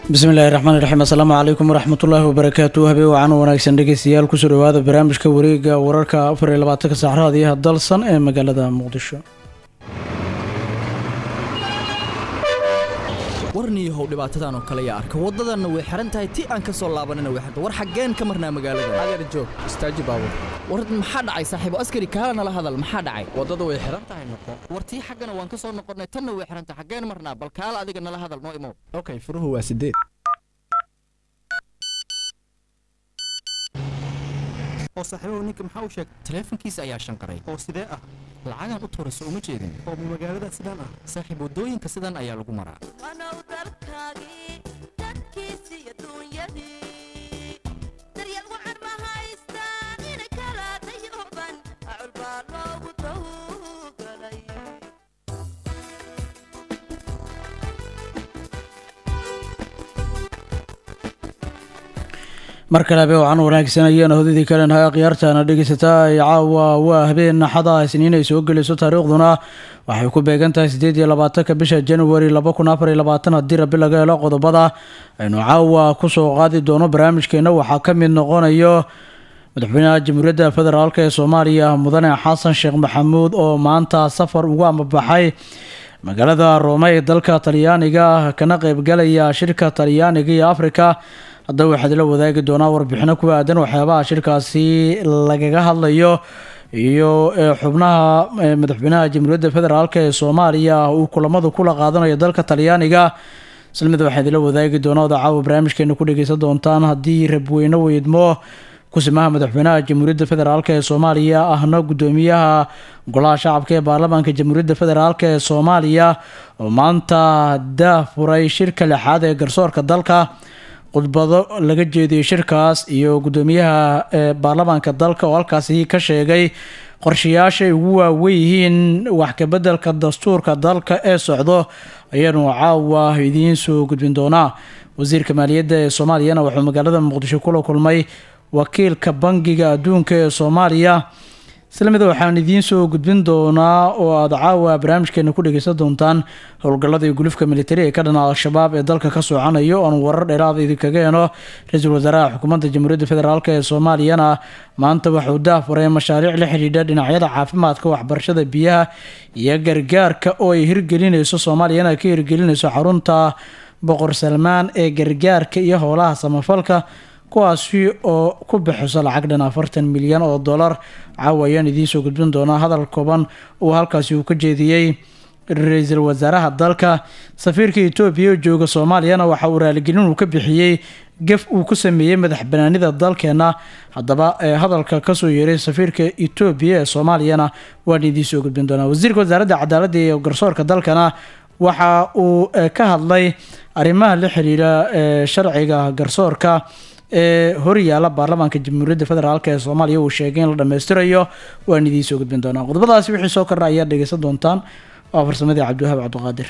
bismillahi raxmaan raxiim assalaamu calaykum waraxmatullaahi wabarakaatu habeen wacan wanaagsan dhegeystayaal kusoo dhawaada barnaamijka wareega wararka afar iyo labaatanka saacraad iyo dalsan ee magaalada muqdisho warniyahow dhibaatadan oo kale yaa arka waddadanna way xihan tahay ti aan ka soo laabanina way xirta war xaggeen ka marnaa magaalada adeer joog istaaji baabur war maxaa dhacay saaxiibo askari kaala nala hadal maxaa dhacay waddada way xihan tahay noqo war tii xaggana waan ka soo noqonnay tanna way xihan tahay xaggeen marnaa bal kaala adiga nala hadal noo imow okay furuhu waa sideed oo saaxiibahu ninka maxaa u sheegay taleefankiisa ayaa shanqaray oo sidee ah lacagaan u tuurayso uma jeedin oo ma magaalada sidaan ah saaxiib waddooyinka sidan ayaa lagu maraa wanow dalkaagii dadkiisii adduunyadii daryeel wacan ma haystaan ina kala dayooban acul baa loogu tawgalay mar kale habeen wacan wanaagsan ayaana hodidii kalenahay akhyaartaana dhegeysataa caawa waa habeen naxada isniin ay soo gelayso taariikhduna waxay ku beegan tahay siddeed iyo labaatanka bisha januari laba kun afar iyo labaatan haddii rabi laga helo qodobada aynu caawa kusoo qaadi doono barnaamijkeena waxaa ka mid noqonayo madaxweynaha jamhuuriyadda federaalk ee soomaaliya mudane xasan sheekh maxamuud oo maanta safar ugu amabaxay magaalada roome ee dalka talyaaniga kana qeybgalaya shirka talyaaniga iyo afrika haddaba waxaad la wadaagi doonaa warbixino ku aadan waxyaabaha shirkaasi lagaga hadlayo iyo xubnaha madaxweynaha jamhuuriyadda federaalk ee soomaaliya uu kulamadu kula qaadanayo dalka talyaaniga islamida waxaan idila wadaagi doonaa oda caawa barnaamijkeena ku dhegeysan doontaan haddii rabweyne weydmo kusimaha madaxweynaha jamhuuriyadda federaalk ee soomaaliya ahna guddoomiyaha golaha shacabka ee baarlamaanka jamhuuriyadda federaalk ee soomaaliya oo maanta daafuray shirka lixaad ee garsoorka dalka khudbado laga jeediyey shirkaas iyo guddoomiyaha baarlamaanka dalka oo halkaasi ka sheegay qorshayaashay ugu waawen yihiin wax kabedelka dastuurka dalka ee socdo ayaanu caawa idiin soo gudbin doonaa wasiirka maaliyadda ee soomaaliyana wuxuu magaalada muqdisho kula kulmay wakiilka bangiga adduunka ee soomaaliya islamida waxaan idiin soo gudbin doonaa oo aada caawa barnaamijkeena ku dhegeysan doontaan howlgalladii gulufka militari ee ka dhana al-shabaab ee dalka ka socanayo oon warar dheeraada idinkaga heno ra-iisul wasaaraha xukuumadda jamhuuriyadda federaalk ee soomaaliyana maanta waxuu daafuray mashaariic la xidhiidha dhinacyada caafimaadka waxbarashada biyaha iyo gargaarka oo ay hirgelinayso soomaaliyana ka hirgelinayso xarunta boqor salmaan ee gargaarka iyo howlaha samafalka kuwaasi oo ku bixiso lacag dhan afartan milyan oo dollar caawa ayaan idiin soo gudbin doonaa hadal kooban uu halkaasi uu ka jeediyey ra-iisul wasaaraha dalka safiirka etoobiya oo jooga soomaaliyana waxa uu raaligelin uu ka bixiyey gef uu ku sameeyey madax banaanida dalkeena haddaba hadalka kasoo yeeray safiirka etoobiya ee soomaaliyana waan idiin soo gudbin doonaa wasiirka wasaaradda cadaaladda iyo garsoorka dalkana waxa uu ka hadlay arrimaha la xiriira sharciga garsoorka ee horyaala baarlamaanka jamhuuriyadda federaalk ee soomaaliya uu sheegay in la dhammaystirayo waan idiin soo gudbin doonaa qodobadaasi wixii soo kordha ayaad dhegeysan doontaan waa farsamadii cabdiwahaab cabdiqaadir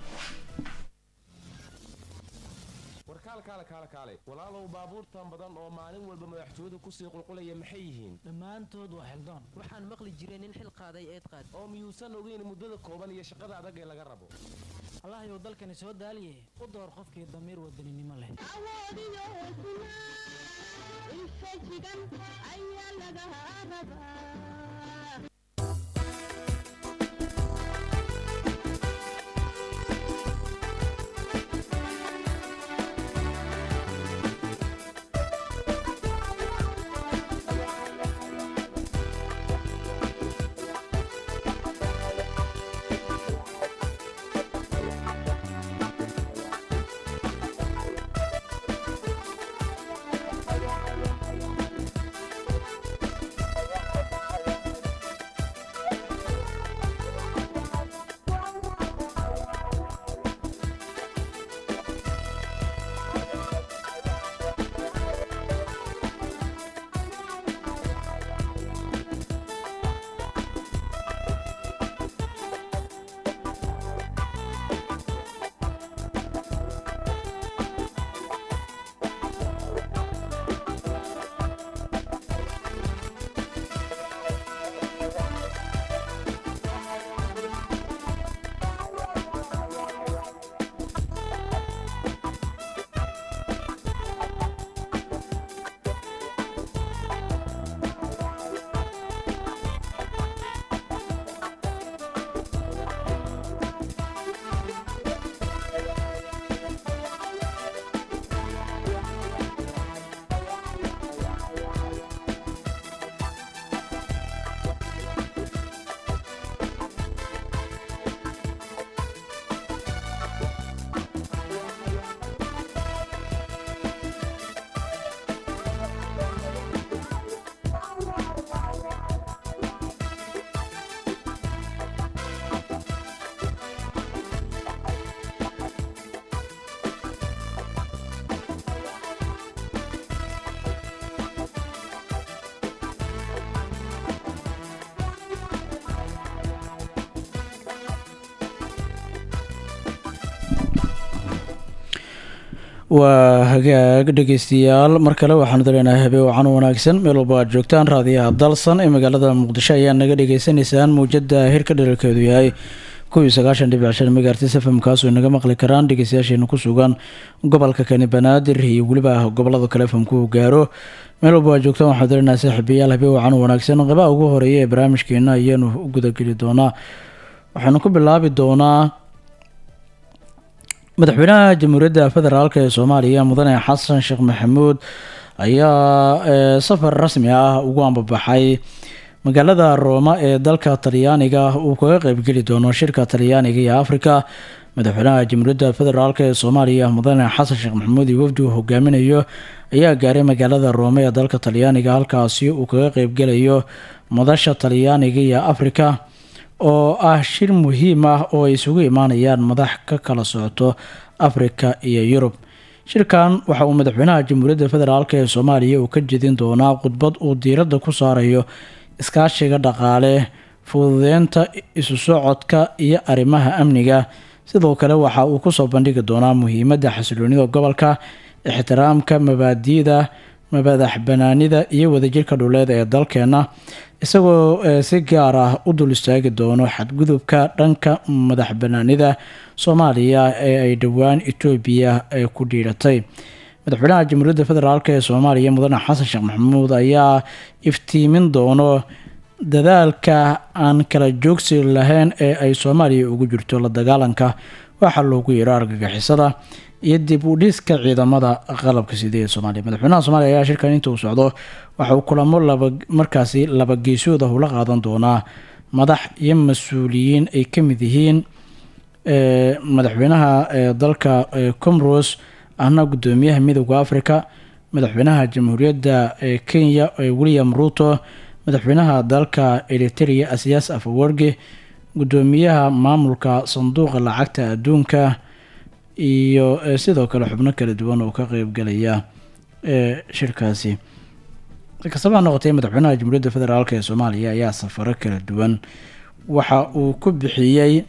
warkaalkaale kaale kaale walaalow baabuurtan badan oo maalin walba madaxtooyadu kusii qulqulaya maxay yihiin dhammaantood waa xildaan waxaan maqli jiray nin xil qaaday eed qaad oo miyuusan ogeyn muddada kooban iyo shaqada adag ee laga rabo allahayow dalkani soo daaliye u door qofkii damiir wadaninimo leh waa hagaag dhegeystayaal mar kale waxaanu daleenahay habeen wacan wanaagsan meel walba aad joogtaan raadiyaha dalsan ee magaalada muqdisho ayaa naga dhagaysanaysaan muujada hirka dheralkeedu yahay kuwii sagaashan dhibic shan megaartis fm kaasoo naga maqli karaan dhegeystayaasheena ku sugan gobolka kani banaadir iyo weliba gobolada kale fmku gaaro meel walba aad joogtaan waxaanu daleenahay saaxiibayaal habeen wacan wanaagsan qabaha ugu horeeya ee barnaamijkeena ayaanu u gudageli doonaa waxaanu ku bilaabi doonaa madaxweynaha jamhuuriyadda federaalk ee soomaaliya mudane xasan sheekh maxamuud ayaa safar rasmi ah ugu ambabaxay magaalada rooma ee dalka talyaaniga uu kaga qeybgeli doono shirka talyaaniga iyo afrika madaxweynaha jamhuuriyadda federaalk ee soomaaliya mudane xasan sheekh maxamuud iyo wafdi uu hogaaminayo ayaa gaaray magaalada roome ee dalka talyaaniga halkaasi uu kaga qeybgelayo madasha talyaaniga iyo afrika oo ah shir muhiim ah oo ay isugu imaanayaan madax ka kala socoto afrika iyo yurub shirkan waxa uu madaxweynaha jamhuuriyadda federaalk ee soomaaliya uu ka jedin doonaa khudbad uu diiradda ku saarayo iskaashiga dhaqaale fududeynta isu socodka iyo arrimaha amniga sidoo kale waxa uu kusoo bandhigi doonaa muhiimadda xasiloonida gobolka ixtiraamka mabaadi'da madax banaanida iyo wadajirka dhuleed ee dalkeena isagoo si gaar ah u dul istaagi doono xadgudubka dhanka madax banaanida soomaaliya ee ay dhowaan etoobiya ku dhiiratay madaxweynaha jamhuuriyadda federaalk ee soomaaliya mudane xasan sheekh maxamuud ayaa iftiimin doono dadaalka aan kala joogsi lahayn ee ay soomaaliya ugu jirto la dagaalanka waxaa loogu yeero argagixisada iyo dib u dhiska ciidamada qalabka sida ee soomaaliya madaxweynaha soomaaliya ayaa shirkan inta uu socdo waxa uu kulamo laba markaasi laba geesooda ula qaadan doonaa madax iyo mas-uuliyiin ay ka mid yihiin madaxweynaha dalka comoros ahna gudoomiyaha midooda africa madaxweynaha jamhuuriyadda kenya william ruto madaxweynaha dalka eriteria asiyaas afawarge gudoomiyaha maamulka sanduuqa lacagta adduunka iyo sidoo kale xubno kala duwan oo ka qeybgalaya shirkaasi sikastaba ha noqotee madaxweynaha jamhuuriyadda federaalk ee soomaaliya ayaa safaro kala duwan waxa uu ku bixiyey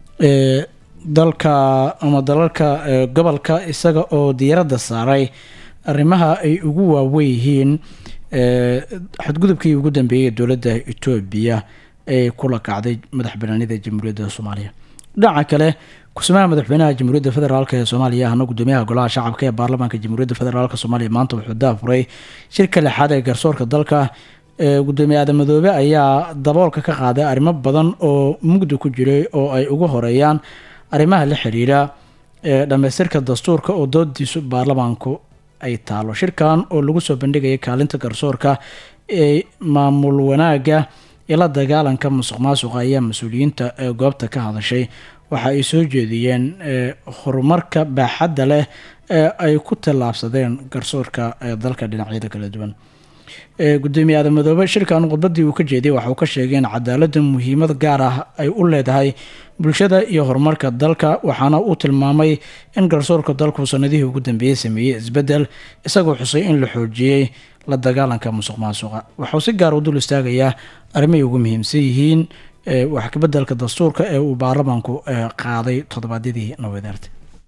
dalka ama dalalka gobolka isaga oo diiradda saaray arrimaha ay ugu waawen yihiin xadgudubkii ugu dambeeyay dowladda etoobiya ee kula kacday madax banaanida jamhuuriyadda soomaaliya dhinaca kale ku-samaha madaxweynaha jamhuuriyadda federaalk ee soomaaliya ahna gudoomiyaha golaha shacabka ee baarlamaanka jamhuuriyadda federaalk soomaaliya maanta wuxuu daafuray shirka lixaad ee garsoorka dalka gudoomiye aadamadoobe ayaa daboolka ka qaaday arrimo badan oo mugdi ku jiray oo ay ugu horeeyaan arrimaha la xiriira dhamaystirka dastuurka oo doodiisu baarlamaanku ay taalo shirkan oo lagu soo bandhigaya kaalinta garsoorka ee maamul wanaaga iyo la dagaalanka musuq maasuqa ayaa mas-uuliyiinta goobta ka hadashay waxa ay soo jeediyeen horumarka baaxadda leh ee ay ku tallaabsadeen garsoorka dalka dhinacyada kala duwan gudoomiye aadamadoobe shirkan khudbadii uu ka jeediyay waxa uu ka sheegay in cadaaladda muhiimad gaar ah ay u leedahay bulshada iyo horumarka dalka waxaana uu tilmaamay in garsoorka dalku sanadihii ugu dambeeyey sameeyey isbedel isagoo xusay in la xoojiyey la dagaalanka musuq maasuqa waxauu si gaar u dul istaagayaa arrimahay ugu muhiimsan yihiin wax kabedelka dastuurka ee uu baarlamaanku qaaday toddobaadyadii nawadeerta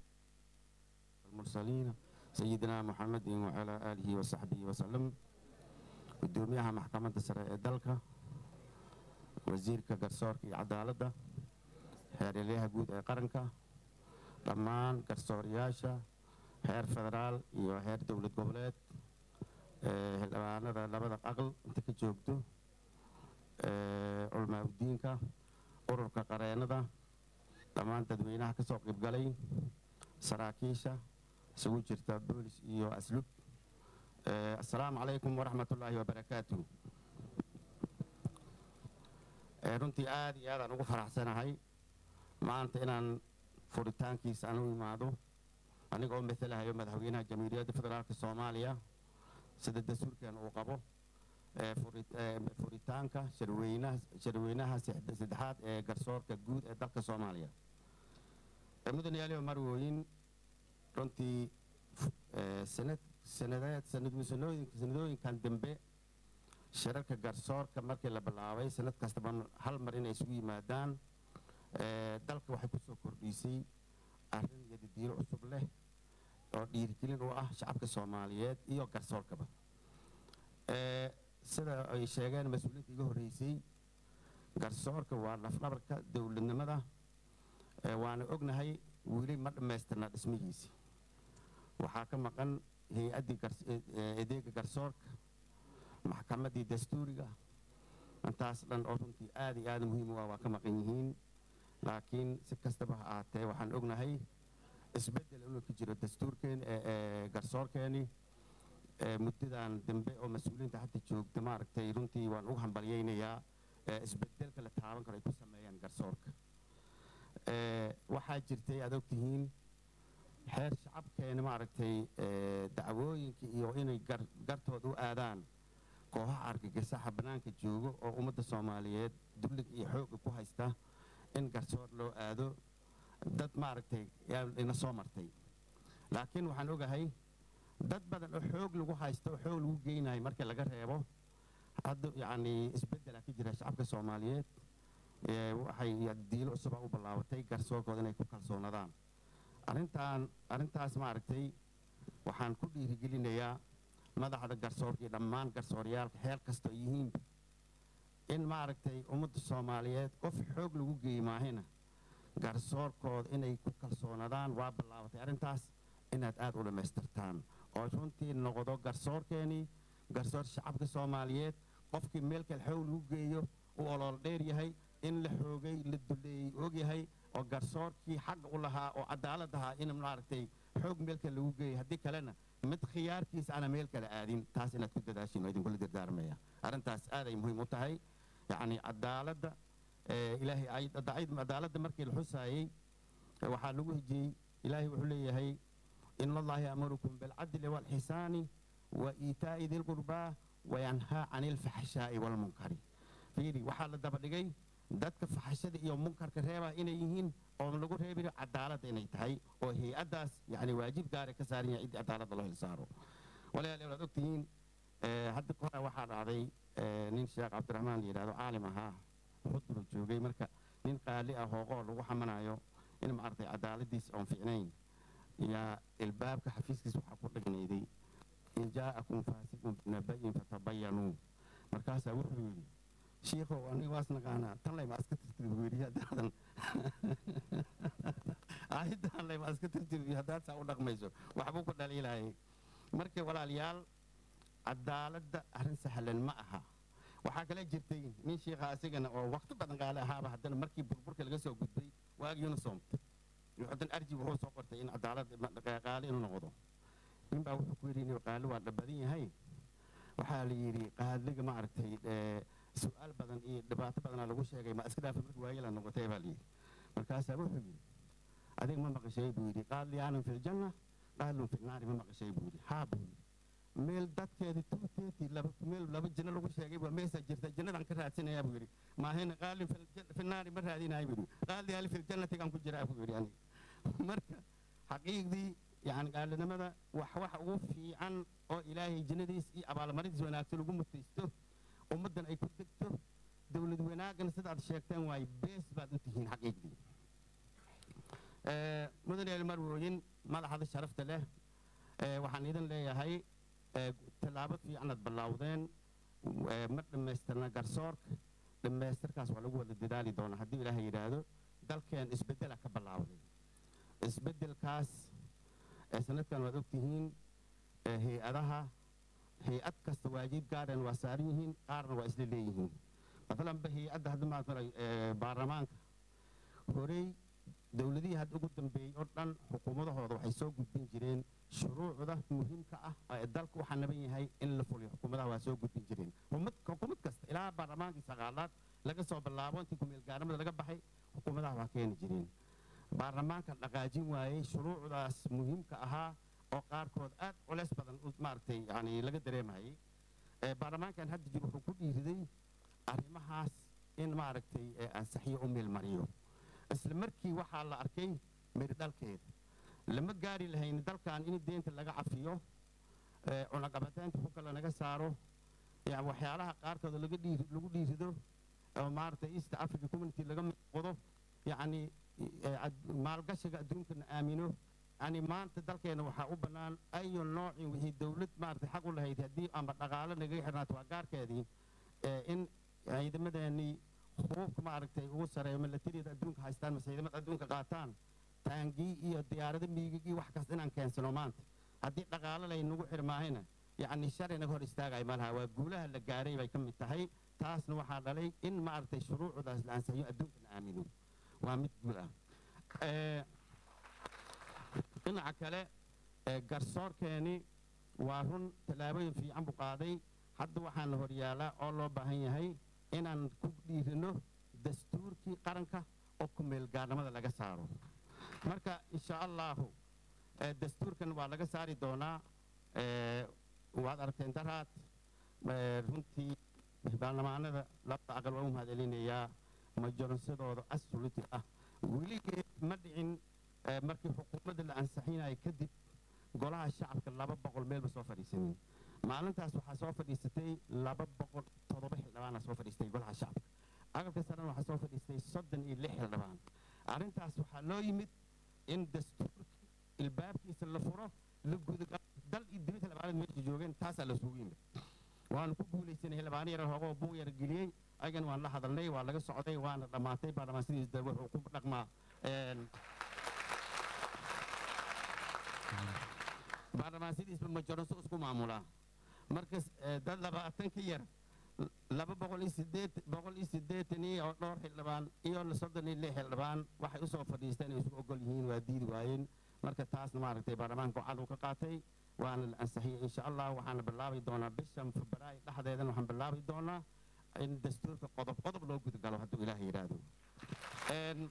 sayidina muxamedin wacalaa aalihi wasaxbihi wasalam gudoomiyaha maxkamadda sare ee dalka wasiirka garsoorka iyo cadaaladda xeerelyaha guud ee qaranka dhammaan garsooryaasha heer federaal iyo heer dowlad goboleed xildhibaanada labada aqal inta ka joogto culmaaudiinka ururka qareennada dhammaan dadweynaha ka soo qaybgalay saraakiisha isugu jirta boolis iyo aslub assalaamu calaykum waraxmat ullaahi wabarakaatu runtii aad iyo aadaan ugu faraxsanahay maanta inaan furitaankiisa aan u imaado anigoo matalahayo madaxweynaha jamhuuriyadda federaalka soomaaliya sida dastuurkan uu qabo furitaanka sharweynaha saddexaad ee garsoorka guud ee dalka soomaaliya mudan yaaliyo marwooyin runtii sanad sanadeed sanadooyinkan dambe shirarka garsoorka markii la bilaabay sanad kastaba hal mar inay isugu yimaadaan dalka waxay ku soo kordhisay arrin iyo didiiro cusub leh oo dhiirigelin u ah shacabka soomaaliyeed iyo garsoorkaba Ee, sida ay sheegeen mas-uuliyiinta iga horreysay garsoorka waa lafdhabarka dowladnimada Ee, waana ognahay weli ma dhammaystirna dhismihiisi waxaa ka maqan hay-addii gars- ee- ee adeega garsoorka maxkamaddii dastuuriga intaas dhan oo runtii aad iyo aad muhiim u ah waa ka maqan yihiin laakiin si kastaba ha ahaatee waxaan ognahay isbeddel inuu ka jiro dastuurkeen ee ee garsoorkeeni ee muddadan dambe oo mas-uuliyiinta hadda joogta maaragtay runtii waan ugu hambalyaynayaa ee isbeddelka la taaban karo ay ku sameeyaan garsoorka Ee, waxaa jirtay aad ogtihiin xeer shacabkeena maaragtay ee, dacwooyinka iyo inay gar- gartooda u aadaan kooxaha argagixisaha bannaanka joogo oo ummadda soomaaliyeed dullig iyo xooga ku haysta in garsoor loo aado dad maaragtay yaa ina soo martay laakiin waxaan ogahay dad badan oo xoog lagu haysto oo xoog lagu geynayo marka laga reebo hadda yacni isbeddela ka jira shacabka soomaaliyeed ee waxay diilo cusuba u ballaabatay garsoorkooda inay ku kalsoonadaan arrintan arrintaas maaragtay waxaan ku dhiirigelinayaa madaxda garsoorka iyo dhammaan garsooryaalka xeel kastoo yihiinba in maaragtay ummadda soomaaliyeed qof xoog lagu geeyi maahina garsoorkooda inay ku kalsoonadaan waa ballaabatay arrintaas inaad aad u dhammaystirtaan oo runtii noqdo garsoorkeenii garsoor shacabka soomaaliyeed qofkii meel kale xoog lagu geeyo uu olool dheer yahay in la xoogay la duleeyey og yahay oo garsoorkii xagga u lahaa oo cadaalad ahaa in maaragtay xoog meel kale lagu geeyo haddii kalena mid khiyaarkiisa ana meel kale aadin taas inaad ku dadaashiin oo idinkula dardaarmaya arrintaas aaday muhiim u tahay yacni cadaaladda ee, ilaahay ay- daacid- cadaaladda markii la xusaayey ee, waxaa lagu hijiyey ilaahay wuxuu leeyahay in allaha ya'murukum bilcadli waalxisaani wa iitaa'i dilqurbaa wayanhaa cani ilfaxshaa'i waalmunkari fiiri waxaa la daba dhigay dadka faxashada iyo munkarka reebaa inay yihiin oo lagu reebayo cadaaladda inay tahay oo hay-addaas yani waajib gaara ka saaran yahay ciddii cadaaladda loo hilsaaro walaalayaal waad ogtihiin ee, hadda ka hore waxaa dhacday ee, nin sheekh cabdiraxmaan la yidhahdo caalim ahaa xudbuu joogay marka nin qaali ah hooqoo lagu xamanayo in maaragtay cadaaladiis oon fiicnayn yaa ilbaabka xafiiskiis waxaa ku dhagnayday in jaa'akum faasiqun binaba'in fatabayanuu markaasaa wuxuu yidhi shiikhow aniga waas naqaanaa tan layma iska tirtiri buu yidhi haddaadan aayaddan layma iska tirtiri haddaad saa u dhaqmayso waxbuu ku dhaliilayay marka walaalayaal cadaaladda arrin sahlan ma aha waxaa kale jirtay nin shiikha asigana oo waqti badan qaale ahaaba haddana markii burburka laga soo gudbay waagii unisom hadan arji wuxuu soo qortay in cadaalad qaali inuu noqdo ninbaa wuxuu ku yidhi inuu qaali waa dhabadan yahay waxaa la yidhi qaaliga ma aragtay ee, su-aal badan iyo dhibaato badanaa lagu sheegay ma iska dhaafa markii waayela noqotay baa la yidhi markaasaa wuxuu yidhi adiga ma maqashay buu yidhi qaaliyaanun fi ljanna qaalun fi naari ma maqashay buu yidhi haa buu yidhi meel dadkeedi tuuteetii laba meel laba janno lagu sheegay baa meesaa jirta jannadaan ka raadsanayaa buu yidhi maahayna qaalin fil jan- fi naari ma raadinayo buu yidhi qaaliyaali fil jannatigaan ku jiraa buu yidhi aniga marka xaqiiqdii yani qaalinimada wax waxa ugu fiican oo ilaahay jannadiis iyo abaalmarintiis wanaagsan ugu mutaysto ummaddan ay ku degto dowlad wanaagana sidaad sheegteen waay bees baad u tihiin xaqiiqdii Ee, mudan yaal marwooyin madaxda sharafta leh ee, waxaan idin leeyahay ee, tallaabo fiicanaad ballawdeen ee, ma dhammaystirna garsoorka dhammaystirkaas waa lagu wada dadaali doonaa haddii ilaahay yidhaahdo dalkeen isbeddela ka ballawday isbeddelkaas ee sanadkan waad ogtihiin ee, hay-adaha hay-ad kasta waajib gaareen waa saaran yihiin qaarna waa isla leeyihiin maalanba hay-adda hadda maad maray ee, baarlamaanka horey dowladihii hadda ugu dambeeyey oo dhan xukuumadahooda waxay soo gudbin jireen shuruucda muhiimka ah ee dalka u xanaban yahay in la fuliyo xukuumadaha waa soo gudbin jireen xukuumad xukuumad kasta ilaa baarlamaankii sagaalaad laga soo bilaabo intii kumeelgaaramada laga baxay xukuumadaha waa keeni jireen baarlamaanka dhaqaajin waayey shuruucdaas muhiimka ahaa oo qaarkood aad culeys badan u maaragtay yani laga dareemayay ee baarlamaankan hadda jir wuxuu ku dhiiriday arrimahaas in maaragtay ee ansixiyo u meelmariyo isla markii waxaa la arkay miri dhalkeeda lama gaari lahayn dalkan in deenta laga cafiyo ee cunaqabataynta ku kale naga saaro yani waxyaalaha qaarkooda laga dhiiri lagu dhiirido oo maaragtay east africa community laga qodo yacni ee ad- maalgashiga adduunkana aamino yacni maanta dalkeena waxaa u bannaan ayu noocin wixii dowlad maaragtay xaq u lahayd haddii amba dhaqaalo nagaga xirnaato waa gaarkeedii ee in ciidamadeennii hubuubka maaragtay ugu sareeyo milatariyada adduunka haystaan mase ciidamada adduunka qaataan taangii iyo diyaarado miigig iyo wax kasta inaan keensano maanta haddii dhaqaalo laynagu xirmaahayna yacni shalay naga hor istaagaya malaha waa guulaha la gaaray bay ka mid tahay taasna waxaa dhalay in maaragtay shuruucdaas la ansaxiyo adduunka la aamino waa mid guul ah Ee, dhinaca kale ee garsoorkeeni waa run tallaabooyin fiican buu qaaday hadda waxaana horyaalaa oo loo baahan yahay inaan ku dhiirino dastuurkii qaranka oo ku meelgaarnimada laga saaro marka insha allahu ee, dastuurkan waa laga saari doonaa ee, waad aragteen daraad ee, runtii baarlamaanada labada aqal waa u mahadcelinayaa majoransadooda absoluti ah weligeed ma dhicin ee, markii xukuumadda la ansixinaya kadib golaha shacabka laba boqol meelba soo fadhiisanin maalintaas waxaa soo fadhiisatay laba boqol toddoba xildhibaana soo fadhiistay golaha shacabka aqalka sarena waxaa soo fadhiistay soddon iyo lix xildhibaan arrintaas waxaa loo yimid in dastuurka ilbaabkiisa la furo la gudaga dal iyo dibad xildhibaanada meesha joogeen taasaa la isugu yimid waanu ku guulaysanay xildhibaano yar hoogoo buuq yar geliyey ayagana waan la hadalnay waa laga socday waana dhammaatay baarlamaan sidiisa wuxuu ku dhaqmaa een, baarlamaan sidiisba majoranso isku maamulaa markas eh, dad labaatan ka yar l- laba boqol iyo sideed boqol iyo siddeetan iyo oo dhowr xildhibaan iyo soddon iyo lix xildhibaan waxay u soo fadhiisteen ay isku ogol yihiin waa diidi waayeen marka taasna maaragtay baarlamaanka gacan uu ka qaatay waana la ansixiyey insha allah waxaana bilaabi doonaa bishan febraayo dhexdeedana waxaan bilaabi doonaa in dastuurka qodob qodob loo gudagalo hadduu ilaah yidhaahdo Een,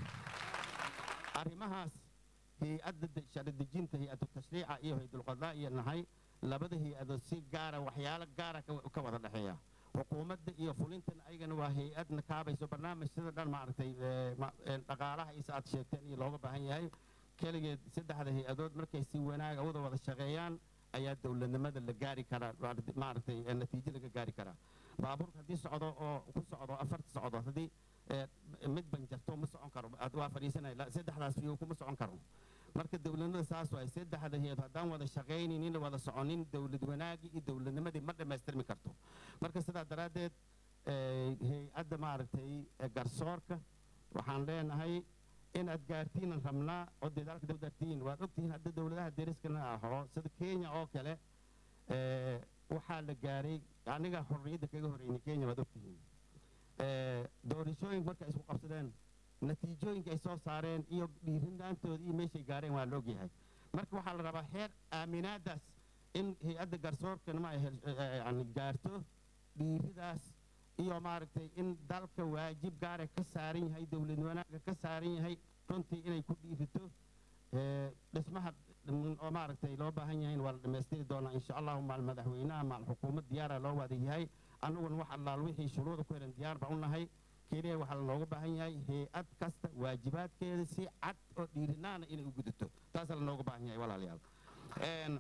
arrimahaas hay-adda de- sharci dejinta hay-adu tashriica iyo hay-dulqadaa iyo nahay labada hay-adood si gaara waxyaalo gaara ka ka wada dhexeeya xukuumadda iyo fulintana ayagana waa hay-adna kaabayso barnaamijyada dhan maaragtay ee, ma- ee, dhaqaalaha isa aad sheegteen iyo looga baahan yahay keligeed saddexda hay-adood markay si wanaaga wada wada shaqeeyaan ayaa dowladnimada la gaari karaa maaragtay- maaragtay ee, natiijo laga gaari karaa baabuurka haddii socdo oo ku socdo afarta socdo haddii ee, mid banjarto ma socon karo ad- waa fadhiisanaya la- saddexdaas fiyo kuma socon karo marka dowladnimada saas waay saddexda hay-ad haddaan wada shaqaynin wada soconin dowlad wanaagii iyo dowladnimadii ma dhammaystirmi karto marka sidaa daraaddeed ee, hay-adda maaragtay ee, garsoorka waxaan leenahay inaad gaartiinan rabnaa oo dedaalka dowdartiin waad ogtihiin hadda dowladaha deriskana aho sida kenya oo kale ee, waxaa la gaaray aniga xorriyadda kaga horreynay kenya waad ogtihiin ee, doorashooyinka markay isku qabsadeen natiijooyinka ay soo saareen iyo dhiirinaantooda iyo meeshay gaareen waa la ogyahay marka waxaa la rabaa heer aaminaadaas in hay-adda garsoorkana ma ay hel- ee, ee, yani gaarto dhiiridaas iyo maaragtay in dalka waajib gaara ka saaran yahay dowlad wanaaga ka saaran yahay runtii inay ku dhiirito ee, dhismaha mm, oo maaragtay loo baahan yahay waa la dhammaystiri doonaa insha allahu maal madaxweynaha maal xukuumad diyaara loo wada yahay annaguna wax allaal wixii shuruuda ku xiran diyaar baan u nahay keliya waxaa lanooga baahan yahay hay-ad kasta waajibaadkeeda si cad oo dhiirinaana inay u gudato taasaa lanooga baahan yahay walaalayaal Een,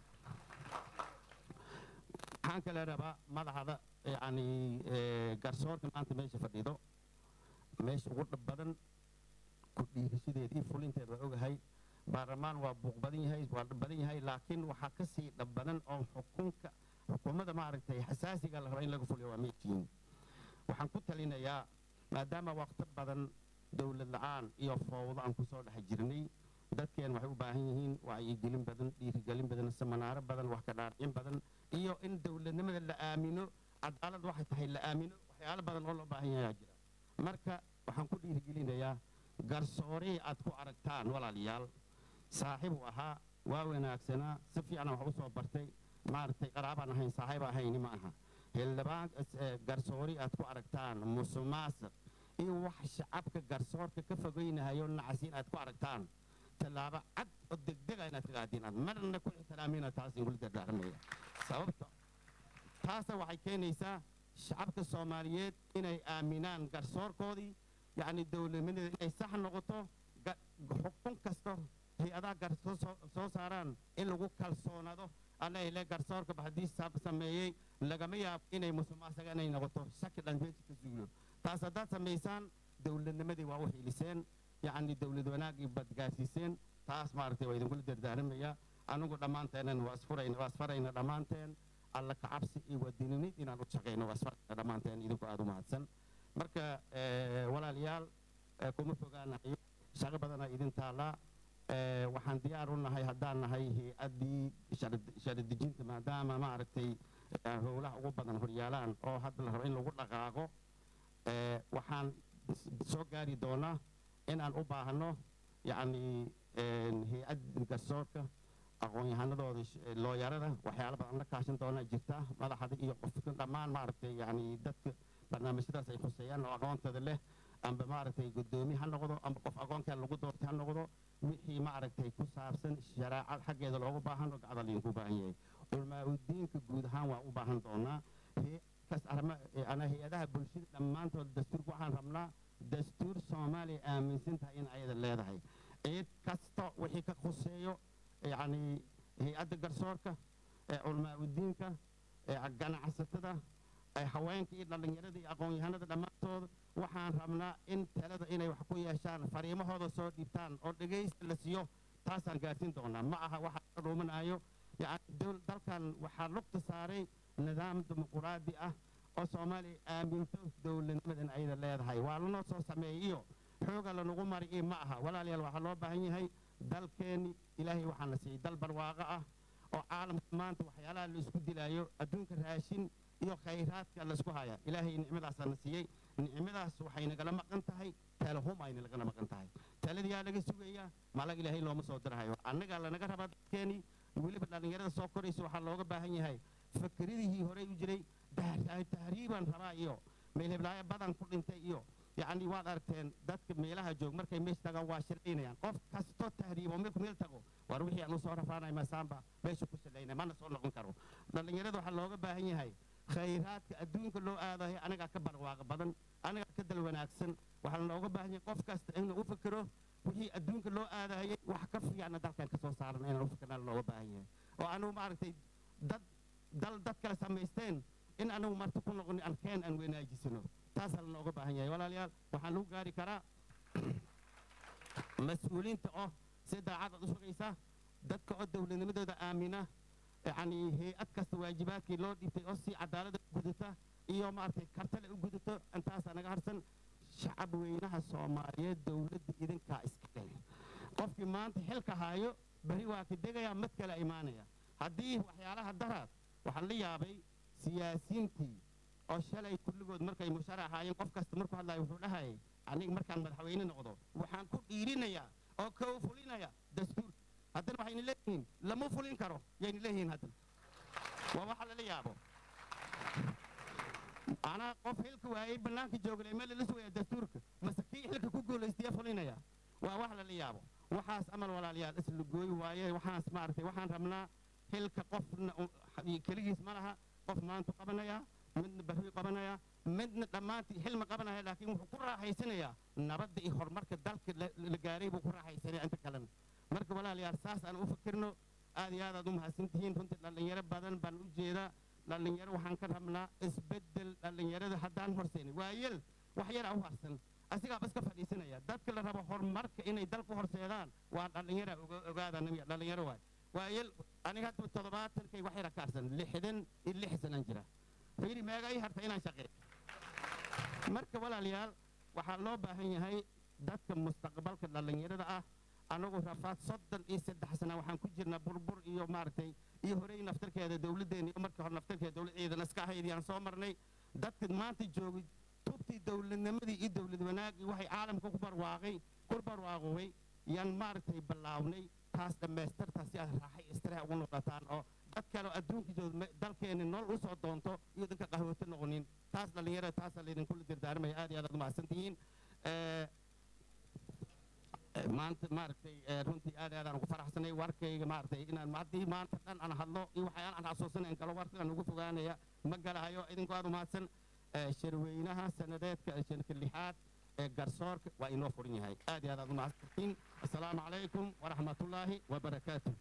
waxaan kale rabaa madaxda yani ee, garsoorka maanta meesha fadhido meesha ugu dhab badan ku dhiirashadeeda iyo fulinteeda waa ogahay baarlamaan waa buuq badan yahay waa dhab badan yahay laakiin waxaa ka sii dhab badan oo xukunka xukuumadda maaragtay xasaasiga la raba in laga fuliyo waa meeshiin waxaan ku talinayaa maadaama waqti badan dowlad la-aan iyo fowdo aan kusoo dhex jirnay dadkeen waxay u baahan yihiin wacyigelin badan dhiirigelin badan samanaaro badan wax ka dhaarcin badan iyo in dowladnimada la aamino cadaalad waxay tahay la aamino waxyaalo badan oo loo baahan yahay jira marka waxaan ku dhiirigelinayaa garsoorihii aad ku aragtaan walaalayaal saaxiib uu ahaa waa wanaagsanaa si fiican wax u soo bartay maaragtay qaraabaan ahayn saaxiib ahayni ma aha xildhibaan eh, garsoori aad ku aragtaan musuqmaasuq iyo wax shacabka garsoorka ka fogeynahayo nacasiin aad ku aragtaan tallaabo cad oo degdega inaad ka qaadin aad marna ku ixtiraamina taas ingula dardaarmaya sababta taasa waxay keenaysaa shacabka soomaaliyeed inay aaminaan garsoorkoodii yacni dowladnimada inay sax noqoto ga- xukun kasta hay-adaha garsoor soo- soo saaraan in lagu kalsoonaado alla ile garsoorkaba haddii sab sameeyey lagama yaabo inay musuqmaasuqa inay noqoto shaki dhan meesha ka suulo taas haddaad samaysaan dowladnimadii waa u xiliseen yacni dowlad wanaagii baad gaarsiiseen taas maaragtay waa idinkula dardaaramayaa anigu dhammaanteennan waa isfurayna waa isfarayna dhammaanteen alla kacabsi iyo wadininid inaan u shaqayno waa isfarayna dhammaanteen idinku aada u mahadsan marka eh, walaalayaal eh, kuma fogaanayo shaqo badanaa idin taallaa Eh, waxaan diyaar u nahay haddaan nahay hay-addii shari dejinta maadaama maaragtay eh, howlaha ugu badan horyaalaan oo hadda la rabo in lagu dhaqaaqo eh, waxaan s- soo gaari doonaa inaan u baahno yacni hay-adda garsoorka aqoon-yahanadooda sh- eh, looyarada waxyaalo badan la kaashan doonaa jirta madaxda iyo qofka dhammaan maaragtay yacni dadka barnaamijyadaas ay khuseeyaan oo aqoontooda leh amba maaragtay guddoomiye ha noqdo amba qof aqoonkaa lagu doortay ha noqdo wixii maaragtay ku saabsan shareecad xaggeeda loogu baahan oo gacda laydinku baahan yahay culmaa udiinka guud ahaan waa u baahan doonaa kas arrimo ana hay-adaha bulshada dhammaantood dastuurka waxaan rabnaa dastuur soomaaliya aaminsan tahay in ayada leedahay cid kasta wixii ka khuseeyo yacni hay-adda garsoorka ee culmaa udiinka ee ganacsatada ee haweenka iyo dhallinyarada iyo aqoon-yahanada dhammaantood waxaan rabnaa in talada inay wax ku yeeshaan fariimahooda soo dhiibtaan oo dhegaysta la siiyo taasaan gaarsiin doonaa ma aha waxa ka dhuumanayo yacni dowl- dalkan waxaa lugta saaray nidaam dimuquraadi ah oo soomaaliya aaminto dowladnimadan ayada leedahay waa lanoo soo sameeyey iyo xooga lanagu mari iyo ma aha walaalayaal waxaa loo baahan yahay dalkeenni ilaahay waxaa na siiyey dal barwaaqo ah oo caalamka maanta waxyaalaha la isku dilaayo adduunka raashin iyo khayraadka la isku haya ilaahay nicmadaasaa na siiyey nicmadaas waxay nagala maqan tahay talahum ayna lagala maqan tahay taladiyaa laga sugayaa malag ilaahay looma soo dirhayo annagaa lanaga rabaa dadkeenii weliba dhallinyarada soo koraysa waxaa looga baahan yahay fakridihii horey u jiray dah- tahriibaan rabaa iyo meelheblaayo badan ku dhintay iyo yacni waad aragteen dadka meelaha joog markay meesha tagaan waa shiraynayaan qof kastoo tahriibo meelku meel tago war wixii aan usoo rafaanay masaamba meesha ku shalaynay mana soo noqon karo dhallinyarada waxaa looga baahan yahay khayraadka adduunka loo aadayo anagaa ka barwaaqo badan anagaa ka dal wanaagsan waxaa looga baahan yahay qof kasta inuu u fikiro wixii adduunka loo aadayay wax ka fiicna dalkan ka soo saaran inaan u fikirnaa looga baahan yahay oo anugu maaragtay dad dal dad kale samaysteen in anagu marti ku noqon arkeen aan wanaajisano taasaa lanooga baahan yahay walaalayaal waxaan lagu gaari karaa mas-uuliinta oo si daacadaad u shaqaysa dadka oo dowladnimadooda aamina yacni hay-ad kasta waajibaadkii loo dhibtay oo si cadaalada u gudata iyo maaragtay kartale u gudato intaasaa naga harsan shacab weynaha soomaaliyeed dowladda idinkaa iska dheli qofkii maanta xilka haayo beri waa ka degaya mid kale imaanaya haddii waxyaalaha daraad waxaan la yaabay siyaasiyiintii oo shalay kulligood markay musharax ahaayeen qof kasta markuu hadlayo wuxuu dhahayay aniga markaan madaxweyne noqdo waxaan ku dhiirinayaa oo kow fulinaya dastuurka haddana waxayna leeyihiin lama fulin karo yayna leeyihiin haddana waa waxa lala yaabo anaa qof xilka waayey bannaanka jooglay meel lala sugaya dastuurka mase kii xilka ku guulaystaya fulinaya waa wax lala yaabo waxaas amal walaalayaal isla gooy waaye waxaas maaragtay waxaan rabnaa xilka qofna u- keligiis ma laha qof maantu qabanaya midna barri qabanaya midna dhammaantii xilma qabanaya laakiin wuxuu ku raaxaysanayaa nabadda iyo horumarka dalka la la gaaray buu ku raaxaysanaya inta kalena marka walaalayaal saas aan u fikirno aad iyo aad aad u mahadsan tihiin runtii dhallinyaro badan baan u jeedaa dhallinyaro waxaan ka rabnaa isbeddel dhallinyarada haddaan horseynay waayel wax yaraa u harsan asigaaba iska fadhiisanaya dadka la rabo horumarka inay dalku horseedaan waa dhallinyara oga- ogaada nabiga dhallinyaro waay waayel aniga hadda toddobaatankay wax yara ka harsan lixdan iyo lix sanaan jira fiiri meega ii harta inaan shaqeeyo marka walaalayaal waxaa loo baahan yahay dadka mustaqbalka dhallinyarada ah anagu rafaad soddon iyo saddex sana waxaan ku jirnaa burbur iyo maaragtay iyo horey naftarkeeda dowladdeena iyo markii hore naftarkeeda dowlad ciidan iska ahayd yaan soo marnay dadka maanta joogay tubtii dowladnimadii iyo dowlad wanaagii waxay caalamka ku barwaaqay ku barwaaqoway yaan maaragtay ballaawnay taas dhammaystirtaa si aad raaxay istiraha ugu noqotaan oo dad kale oo adduunka jooga dalkeena nool u soo doonto iyo dadka qahwata noqonin taas dhallinyarada taasaa laydinkula dardaarmaya aad iyo aad aad umahadsan tihiin Eh, eh, maanta maaragtay eh, runtii aad iyo aad aan ugu faraxsanay warkayga maaragtay inaan haddii maanta dhan aan hadlo iyo waxyaala aan xasuusanayn kalo warkaan ugu fogaanaya ma galahayo idinku aad umahadsan Eh, shirweynaha sanadeedka ee shanka lixaad ee garsoorka waa inoo furan yahay aad iyo aad aad umahadsantiin assalaamu calaykum waraxmatullaahi wabarakaatu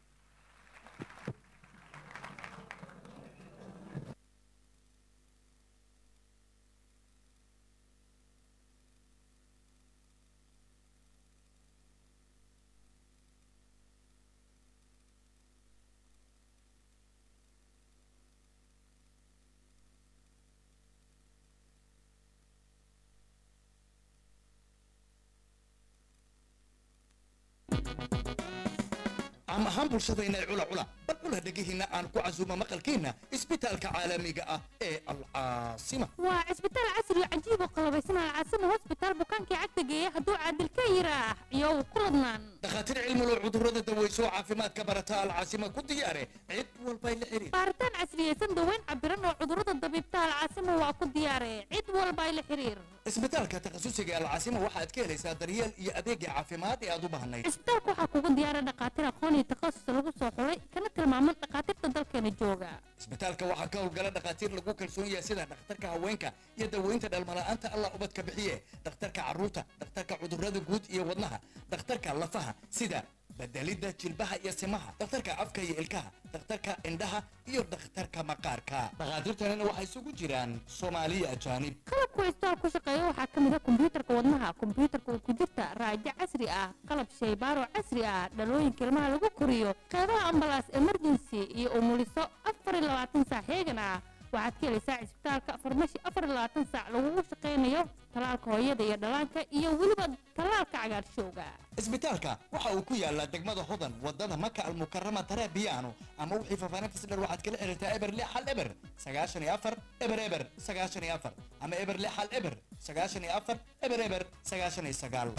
caam ahaan bulshadayna cula cula bal cula dhegihiinna aan ku casuumo maqalkiinna isbitaalka caalamiga ah ee alcaasima waa cisbitaal casri oo cajiib oo qalabaysan alcaasima hosbitaal bukaankii cagta geeya hadduu caadil ka yiraax iyo ku ladnaan dhakhaatiir cilmulo cudurrada daweyso caafimaadka barata alcaasima ku diyaare cid walbay la xiriir baaritaan casriyeysan daweyn cabiran oo cudurrada dabiibta alcaasima waa ku diyaare cid walba ay la xiriir isbitaalka takhasusiga alcaasima waxaad ka helaysaa daryeel iyo adeegga caafimaad ee aad u baahnayd cisbitaalka waxaa kugu diyaara dhakhaatiir aqoon iyo takhasus lagu soo xulay kana tilmaaman dhakhaatiirta dalkeena jooga isbitaalka waxaa ka howlgala dhakhaatiir lagu kalsoon yahay sida dhakhtarka haweenka iyo daweynta dhalmala'aanta allah ubadka bixiye dhakhtarka carruurta dhakhtarka cudurrada guud iyo wadnaha dhakhtarka lafaha sida bedelidda jilbaha iyo simaha dhakhtarka afka iyo ilkaha dhakhtarka indhaha iyo dhakhtarka maqaarka dhakhaatiirtanina waxay isugu jiraan soomaaliya ajaanib qalabka cisbitaal ku shaqeeya waxaa ka mid ah kombiyuutarka wadnaha kombiyuutarka uu ku jirta raajo casri ah qalab shaybaaro casri ah dhalooyinka ilmaha lagu koriyo qeybaha ambalaas emergency iyo umuliso afar iyo labaatan saac heegan ah waxaad ka helaysaa cisbitaalka farmashi afar iyo labaatan saac lagugu shaqaynayo talaalka hooyada iyo dhallaanka iyo weliba talaalka cagaarshowga isbitaalka waxa uu ku yaalaa degmada hodan wadada maka almukarama tarabiyaano ama wixii faafaahintas dher waxaad kala xiriirtaa eber lix hal eber sagaashan iyo afar eber eber sagaashan iyo afar ama eber lix hal eber sagaashan iyo afar eber eber sagaashan iyo sagaal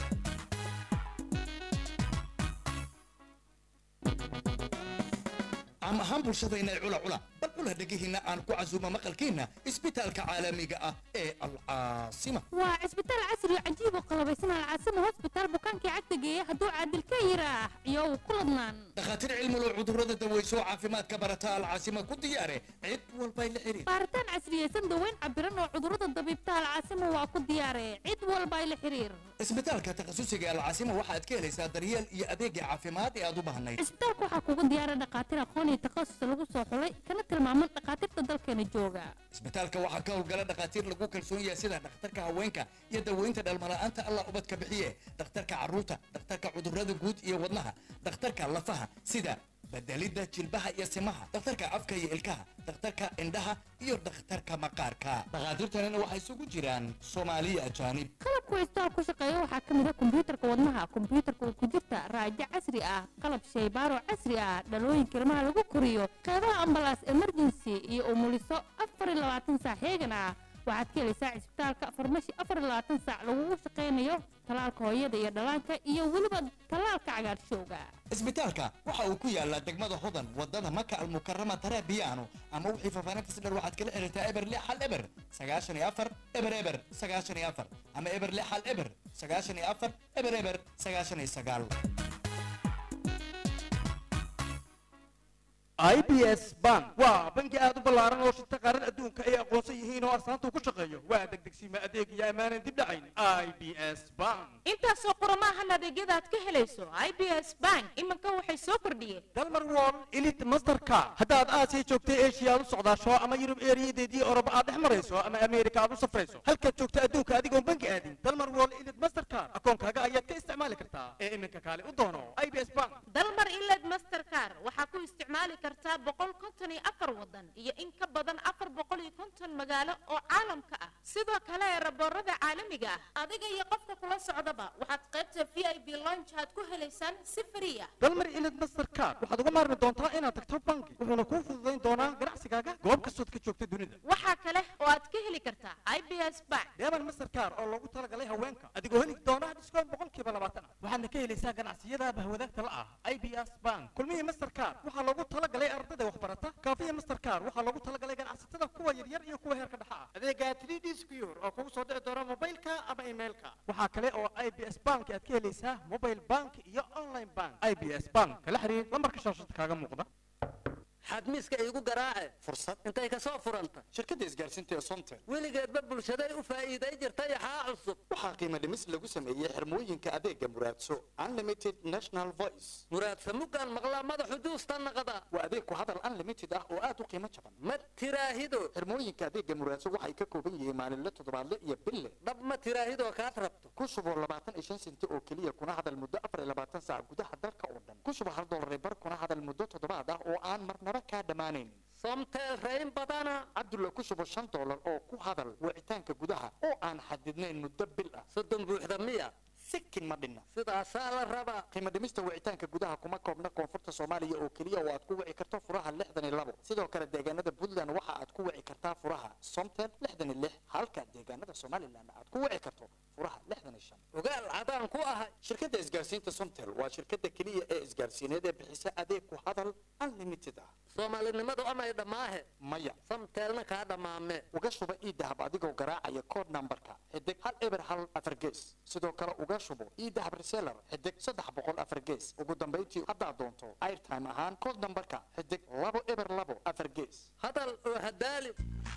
caam ahaan bulshadayna cula cula bal cula dhegihiinna aan ku casuumo maqalkiinna isbitaalka caalamiga ah ee alcaasima waa cisbitaal casri oo cajiib oo qalabaysan alcaasima hosbitaal bukaankii cagta geeya hadduu caadil ka yiraax iyo ku ladnaan dhakhaatiir cilmulo cudurrada daweyso caafimaadka barata alcaasima ku diyaare cid walbay la xiriir baaritaan casriyeysan daweyn cabiran oo cudurrada dabiibta alcaasima waa ku diyaare cid walba ay la xiriir isbitaalka takhasusiga alcaasima waxaad ka helaysaa daryeel iyo adeegga caafimaad ee aad u baahnayd cisbitaalka waxaa kugu diyaara dhakhaatiir aqoon iyo takhasus lagu soo xulay kana tilmaaman dhakhaatiirta dalkeena jooga isbitaalka waxaa ka howlgala dhakhaatiir lagu kalsoon yahay sida dhakhtarka haweenka iyo daweynta dhalmala'aanta allah ubadka bixiye dhakhtarka carruurta dhakhtarka cudurrada guud iyo wadnaha dhakhtarka lafaha sida bedelidda jilbaha iyo simaha dhakhtarka afka iyo ilkaha dhakhtarka indhaha iyo dhakhtarka maqaarka dhakhaatiirtanina waxay isugu jiraan soomaaliya ajaanib qalabka cisbitaal ku shaqeeya waxaa ka mid ah kombiyuutarka wadnaha kombiyuutarka uu ku jirta raajo casri ah qalab shaybaaro casri ah dhalooyinka ilmaha lagu koriyo qeybaha ambalaas emergency iyo umuliso afar iyo labaatan saac heegan ah waxaad ka helaysaa cisbitaalka farmashi afar iyo labaatan saac lagugu shaqaynayo talaalka hooyada iyo dhallaanka iyo weliba talaalka cagaarshowga isbitaalka waxa uu ku yaalaa degmada hodan wadada maka almukarama tarabiyaano ama wixii faafaahintas dher waxaad kala xiriirtaa eber lix hal eber sagaashan iyo afar eber eber sagaashan iyo afar ama eber lix hal eber sagaashan iyo afar eber eber sagaashan iyo sagaal i b s bank waa bangi aad u ballaaran oo shirta qaaran adduunka ay aqoonsan yihiin oo arsaanta ku shaqeeyo waa degdegsiima adeeg iyo ammaanan dib dhacayn i b s bank intaasoo qoromaahan adeegyada aad ka helayso i b s bank iminka waxay soo kordhiyeen dalmar wall elite masterka haddaad aasiya joogtay eeshiya aad u socdaasho ama yurub eeriyadeedii oroba aad dhex marayso ama ameerika aad u safrayso halkaad joogta adduunka adigoon bangi aadin dalmar wall elite mastercard akoonkaaga ayaad ka isticmaali kartaa ee iminka kaale u doono i b s bank dalmar iled mastercar waxaa ku isticmaali kartaa boqol konton iyo afar wadan iyo in ka badan afar boqol iyo konton magaalo oo caalamka ah sidoo kale eraboorada caalamiga ah adiga iyo qofka kula socdaba waxaad qaybta v i b lonch aad ku helaysaan si frii ah dalmar elite mastercard waxaad uga maarmi doontaa inaad tagto bangi wuxuuna kuu fududayn doonaa ganacsigaaga goob kastood ka joogta dunida waxaa kale oo aad ka heli kartaa i b s bank deeban mastercard oo loogu talagalay haweenka adigoo heli doona diskoon boqolkiiba labaatan ah waxaadna ka helaysaa ganacsiyada bahwadaagta la ah i b s bank kulmihii mastercard waxaa loogu talagalay ardayda waxbarata kaafiya mastercard waxaa loogu talagalay ganacsatada kuwa yaryar iyo kuwa heerka dhexa ah adeega 3d secure oo kugu soo dhici doona mobilka ama emailka waxaa kale oo i b s bank aad ka helaysaa mobile bank iyo online bank i b s bank kala xiriir lambarka shaashada kaaga muuqda xadmiiska iigu garaace fursad intay ka soo furanta shirkadda isgaarsiinta ee somtel weligeedba bulshaday u faa'iiday jirta yaxaa cusub waxaa qiimo dhimis lagu sameeyey xirmooyinka adeega muraadso unlimited national voice muraadsa mugaan maqlaa madaxu juusta naqda waa adeeg ku hadal unlimited ah oo aad u qiimo jaban ma tiraahido xirmooyinka adeega muraadso waxay ka kooban yihiin maalinle toddobaadle iyo bille dhab ma tiraahidoo kaad rabto ku shubo labaatan iyo shan senti oo keliya kuna hadal muddo afar iyo labaatan saac gudaha dalka oo dhan ku shubo hal dollar bar kuna hadal muddo toddobaad ah oo aan marnaba kaa dhammaanaynin somtel rayn badana cabdulla ku shubo shan dollar oo ku hadal wicitaanka gudaha oo aan xadidnayn muddo bil ah soddon buuxda miya si sikin ma dhinna sidaasaa la rabaa qiimo dhimista wicitaanka gudaha kuma koobna koonfurta soomaaliya oo keliya oo aad ku wici karto furaha lixdan iyo labo sidoo kale deegaanada puntland waxa aad ku wici kartaa furaha somtel lixdan iyo lix halka deegaanada somaliland aad ku wici karto furaha lixdan iyo shan ogaal cadaan ku ahay shirkadda isgaarsiinta somtel waa shirkadda keliya ee isgaarsiineed ee bixisa adeeg ku hadal unlimited ah soomaalinimadu amay dhammaahe maya samteelna kaa dhammaame uga shuba iidahab adigoo garaacaya code numberka xidig hal eber hal afar gees sidoo kale uga shubo iidahab reseller xidig saddex boqol afar gees ugu dambayntii haddaad doonto airtime ahaan code numberka xidig labo eber labo afar gees hadal oo hadaali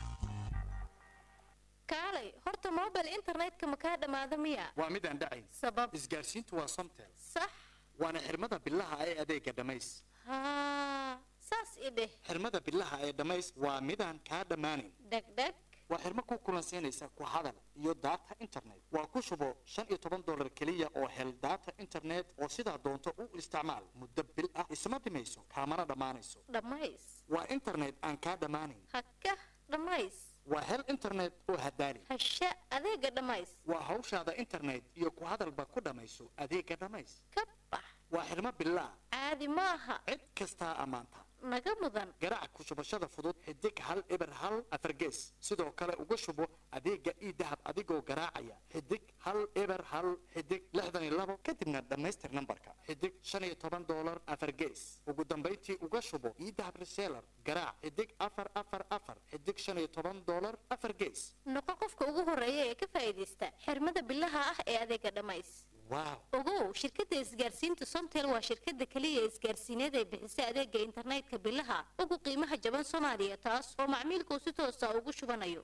kaalay horta mobile internetka ma kaa dhammaada miya waa midaan dhacayn sabab isgaarsiintu waa somtel sax waana xirmada bilaha ee adeega dhammays haa saas i dheh xirmada bilaha ee dhammays waa midaan kaa dhammaanayn dhegdheg waa xirmo ku kulansiinaysa ku hadal iyo data internet waa ku shubo shan iyo toban dollar keliya oo hel data internet oo sidaa doonto u isticmaal muddo bil ah isma dhimayso kaamana dhammaanayso dhammays waa internet aan kaa dhammaanayn haka dhammays waa hel internet oo hadaali hasha adeega dhammays waa hawshaada internet iyo ku hadalba ku dhammayso adeega dhammays ka bax waa xirmo bilaa caadi ma aha cid kastaa ammaanta naga mudan garaac ku shubashada fudud xidig hal eber hal afar gees sidoo kale uga shubo adeega iidahab adigoo garaacaya xidig hal eber hal xidig lixdan iyo labo kadibna dhammaystir nambarka xidig shan iyo toban doolar afar gees ugu dambayntii uga shubo iidahab reseller garaac xidig afar afar afar xidig shan iyo toban doolar afar gees noqo qofka ugu horeeya ee ka faa'iidaysta xirmada bilaha ah ee adeega dhammays waaw ogow shirkadda isgaarsiinta somtel waa shirkadda keliya ee isgaarsiineed ee bixisa adeega internetka bilaha ugu qiimaha jaban soomaaliya taas oo macmiilku si toosa ugu shubanayo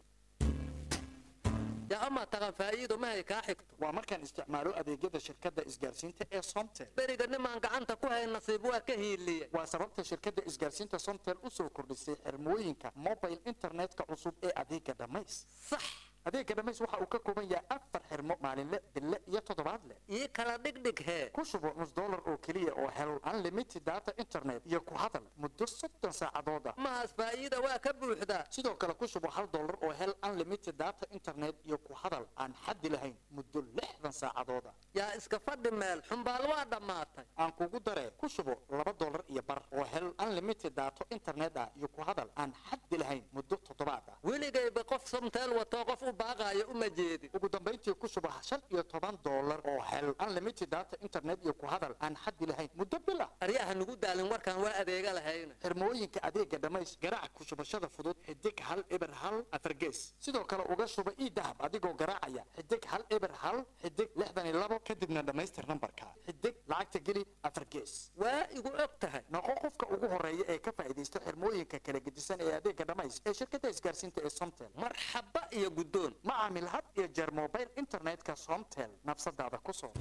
yaa amaa taqan faa'iido mahay kaa xigto waa markaan isticmaalo adeegyada shirkadda isgaarsiinta ee somtel beriga nimaan gacanta ku hayn nasiib waa ka hiiliye waa sababta shirkadda isgaarsiinta somtel u soo kordhisay xirmooyinka mobile internetka cusub ee adeega dhammays sax adeega dhammays waxa uu ka kooban yahay afar xirmo maalinle bille iyo toddobaadle ii kala dhigdhig hee ku shubo nus dollar oo keliya oo hel unlimited data internet iyo ku hadal muddo soddon saacadood ah mahaas faa'iida waa ka buuxdaa sidoo kale ku shubo hal dollar oo hel unlimited data internet iyo ku hadal aan xaddi lahayn muddo lixdan saacadood ah yaa iska fadhi meel xumbaal waa dhammaatay aan kugu daree ku shubo laba dollar iyo bar oo hel unlimited data internet ah iyo ku hadal aan xaddi lahayn muddo toddobaad ah weligayba qof somteel watoo qof u baaqaayo uma jeedin ugu dambayntii ku shubo shan iyo toban dollar oo hel unlimited data internet iyo ku hadal aan xaddi lahayn muddo bil ah aryaha nugu daalin warkaan waa adeega lahayna xirmooyinka adeega dhammays garaac ku shubashada fudud xidig hal eber hal afar gees sidoo kale uga shuba ii dahab adigoo garaacaya xidig hal eber hal xidig lixdan iyo labo kadibna dhammaystir nambarka xidig lacagta geli afar gees waa igu og tahay noqo qofka ugu horeeya ee ka faa'iidaysta xirmooyinka kala gedisan ee adeega dhammays ee shirkadda isgaarsiinta ee somtel marxaba iyo guddoon ma caamil had iyo jeer mobile internetka somtel nafsadaada ku soo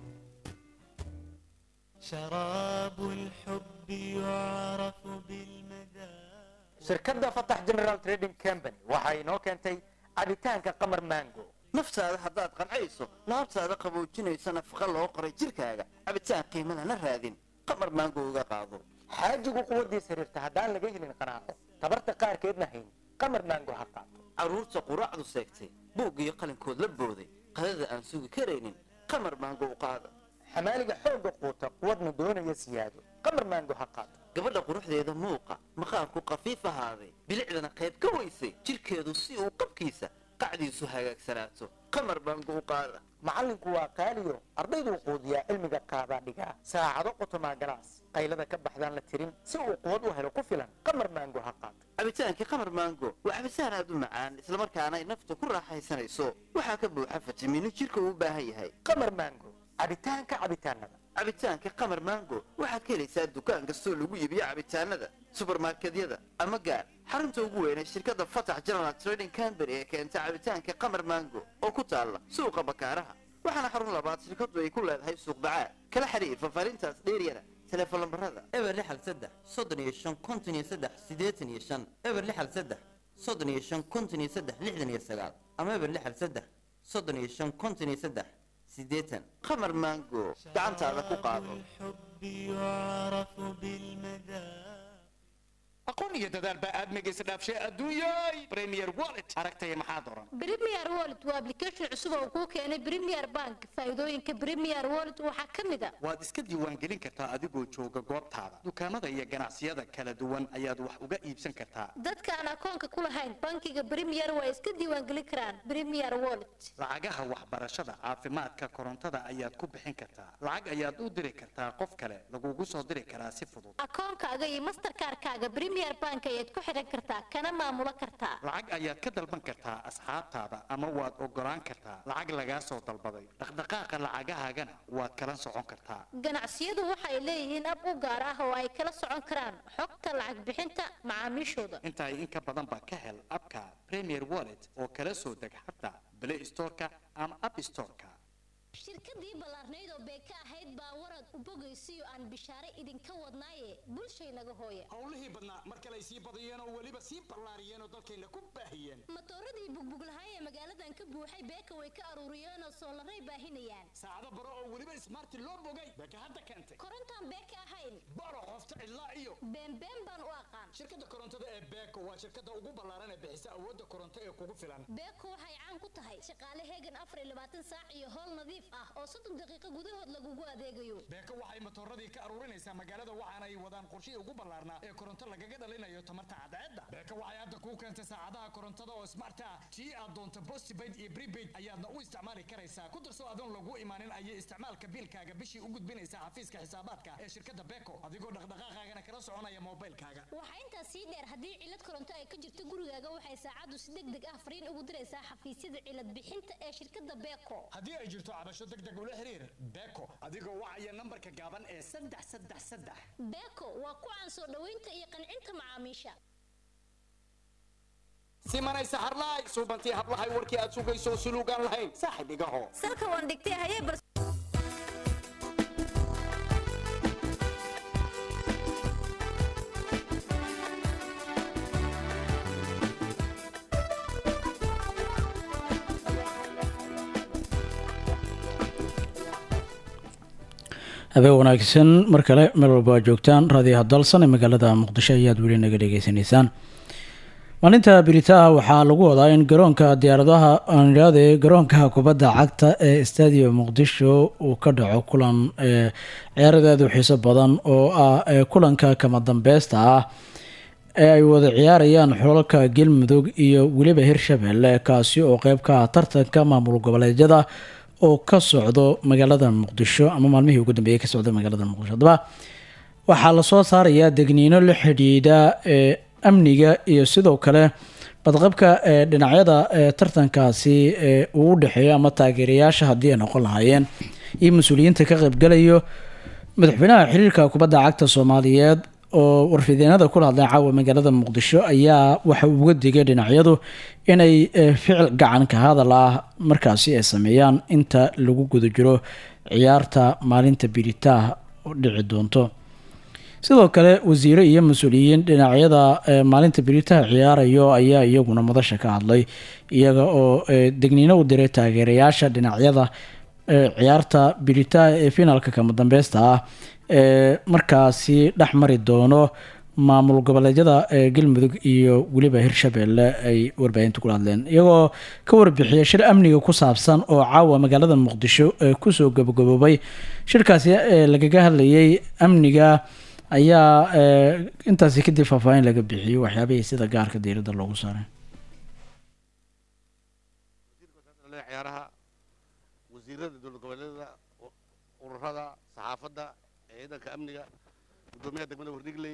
شراب الحب يعرف بالمذاق shirkadda fatax general trading company waxa inoo keentay cabitaanka qamar mango naftaada haddaad qancayso laabtaada qaboojinaysa nafaqa loo qoray jirkaaga cabitaan qiimo lana raadin qamar maango uga qaado xaajigu quwaddiisa rirta haddaan laga helin qanaaco tabarta qaarkeedna hayn qamar mango ha qaato carruurta quraacdu seegtay buug iyo qalinkood la booday qadada aan sugi karaynin qamar maango u qaada xamaaliga xoogga quuta quwadna doonaya siyaado qamar maango ha qaato gabadha quruxdeeda muuqa maqaarku qafiif ahaaday bilicdana qayb ka weysay jirkeedu si uu qabkiisa qacdiisu hagaagsanaato qamar maango u qaada macallinku waa qaaliyo ardayduu quudiyaa cilmiga qaadaa dhigaa saacado qotomaa galaas qaylada ka baxdaan la tirin si uu quwad u helo ku filan qamar maango ha qaato cabitaankii qamar maango waa cabitaan aad u macaan islamarkaana ay nafta ku raaxaysanayso waxaa ka buuxa fitamiino jirka uu u baahan yahay qamar maango cabitaanka cabitaanada cabitaanka qamar maango waxaad ka helaysaa dukaan kastoo lagu iibiyo cabitaanada subarmarkedyada ama gaar xarunta ugu weyn ee shirkadda fatax general trading company ee keenta cabitaanka qamar maango oo ku taalla suuqa bakaaraha waxaana xarun labaad shirkaddu ay ku leedahay suuq bacaad kala xiriir fafaarintaas dheeryana telefoon lambarada eber lixal saddex soddon iyo shan konton iyo saddex siddeetan iyo shan eber lixal saddex soddon iyo shan konton iyo saddex lixdan iyo sagaal ama eber lixal saddex soddon iyo shan konton iyo saddex siddeetan qamar maango gacantaada ku qaado الحب يعرف بالمذاق aqoon iyo dadaal baa aadmiga isdhaafshay adduunyay premier wallet aragtaya maxaa doran Premier Wallet waa application cusub oo kuu keenay Premier Bank. Faa'iidooyinka Premier Wallet waxaa ka mid ah waad iska diiwaangelin kartaa adigoo jooga goobtaada dukaamada iyo ganacsiyada kala duwan ayaad wax uga iibsan kartaa dadka aan akoonka ku lahayn bankiga Premier waa iska diiwaangelin karaan Premier Wallet. lacagaha waxbarashada caafimaadka korontada ayaad ku bixin kartaa lacag ayaad u diri kartaa qof kale lagugu soo diri karaa si fudud Akoonkaaga iyo Mastercard-kaaga Premier Bank ayaad ku xiran kartaa kana maamulo kartaa. lacag ayaad ka dalban kartaa asxaabtaada ama waad ogolaan kartaa lacag lagaa soo dalbaday dhaqdhaqaaqa lacagahaagana waad kala socon kartaa Ganacsiyadu waxay leeyihiin ab u gaar ah oo ay kala socon karaan xogta lacag bixinta macaamiishooda. inta in ka badan baa ka hel abka premier wallet oo kala soo deg xataa play storeka ama app storeka shirkadii ballaarnayd oo beeka ahayd baa warad u bogaysiyo aan bishaare idinka wadnaaye bulshaynaga hooya howlihii badnaa mar kale ay sii badiyeen oo weliba sii ballaariyeen oo dalkayna ku baahiyeen matooradii bugbuglahay ee magaaladan ka buuxay beeka way ka aruuriyeen oo soolaray baahinayaan saacado baro oo weliba ismaarti loo bogay beeka hadda keentay korontaan beeka ahayn baro qofta ilaa iyo beenbeen baan u aqaan shirkadda korontada ee beeko waa shirkadda ugu ballaaran ee bixisa awoodda koronto ee kugu filan beeko waxay caan ku tahay shaqaale heegan afar iyo labaatan saac iyo howl nadiif ah oo soddon daqiiqo gudahood lagugu adeegayo beeko waxay matooradii ka aruurinaysaa magaalada waxaana ay wadaan qorshihii ugu ballaarnaa ee koronto lagaga dhalinayo tamarta cadceedda beeko waxay hadda kuu keentay saacadaha korontada oo smart ah tii aad doonto postpaid iyo prepaid ayaadna u isticmaali karaysaa ku darso adoon lagu imaanin ayay isticmaalka biilkaaga bishii u gudbinaysaa xafiiska xisaabaadka ee shirkadda beeko adigoo dhaqdhaqaaqaagana kala soconaya moobilkaaga waxaa intaas sii dheer haddii cilad koronto ay ka jirto gurigaaga waxay saacaddu si deg deg ah fariin ugu diraysaa xafiisyada cilad bixinta ee shirkadda beeko haddii ay jirto cabasho deg deg ula xiriir beeko adigoo wacaya nambarka gaaban ee saddex saddex saddex beeko waa ku caan soo dhoweynta iyo qancinta macaamiisha simanaysa harlaay suubantii hablahay warkii aad sugayso suluugaan lahayn saaxib igaho salka waan dhigtay hayee bal habeen wanaagsan mar kale meel walba aad joogtaan raadiyaha dalsan ee magaalada muqdisho ayaad weli naga dhegeysaneysaan maalinta biritaha waxaa lagu wadaa in garoonka diyaaradaha aanidhaade garoonka kubadda cagta ee stadium muqdisho uu ka dhaco kulan ee ciyaaradeedu xiiso badan oo ah ee kulanka kama dambeysta ah ee ay wada ciyaarayaan xulalka galmudug iyo weliba hirshabelle kaasi oo qeyb ka ah tartanka maamul goboleedyada oo ka socdo magaalada muqdisho ama maalmihii ugu dambeeyay ka socda magaalada muqdisho haddaba waxaa lasoo saarayaa degniino la xidhiidha ee amniga iyo sidoo kale badqabka ee dhinacyada ee tartankaasi ee uu u dhexeeyo ama taageerayaasha haddii ay noqon lahaayeen iyo mas-uuliyiinta ka qaybgalayo madaxweynaha xiriirka kubadda cagta soomaaliyeed oo warfideenada kula hadlay caawa magaalada muqdisho ayaa waxa uu uga digay dhinacyadu inay eh, ficil gacan ka hadal ah markaasi ay sameeyaan inta lagu guda jiro ciyaarta maalinta biritaah oo dhici doonto sidoo kale wasiire iyo mas-uuliyiin dhinacyada eh, maalinta biritaha ciyaarayo ayaa iyaguna madasha ka hadlay iyaga oo eh, degniino u diray taageerayaasha dhinacyada eh, ciyaarta biritaha ee finaalka kama dambeysta ah ee markaasi dhex mari doono maamul goboleedyada ee galmudug iyo weliba hirshabelle ay warbaahinta kula hadleen iyagoo ka warbixiyay shir amniga ku saabsan oo caawa magaalada muqdisho ee kusoo gabagaboobay shirkaasi ee lagaga hadlayay amniga ayaa ee, intaasi kadib faahfaahin laga bixiyey waxyaabihii sida gaarka diiradda loogu saaray ciyaaraha wasiirada dowlad goboleedyada u- ururada saxaafadda ciidanka amniga gudoomiyaha degmada wardhigley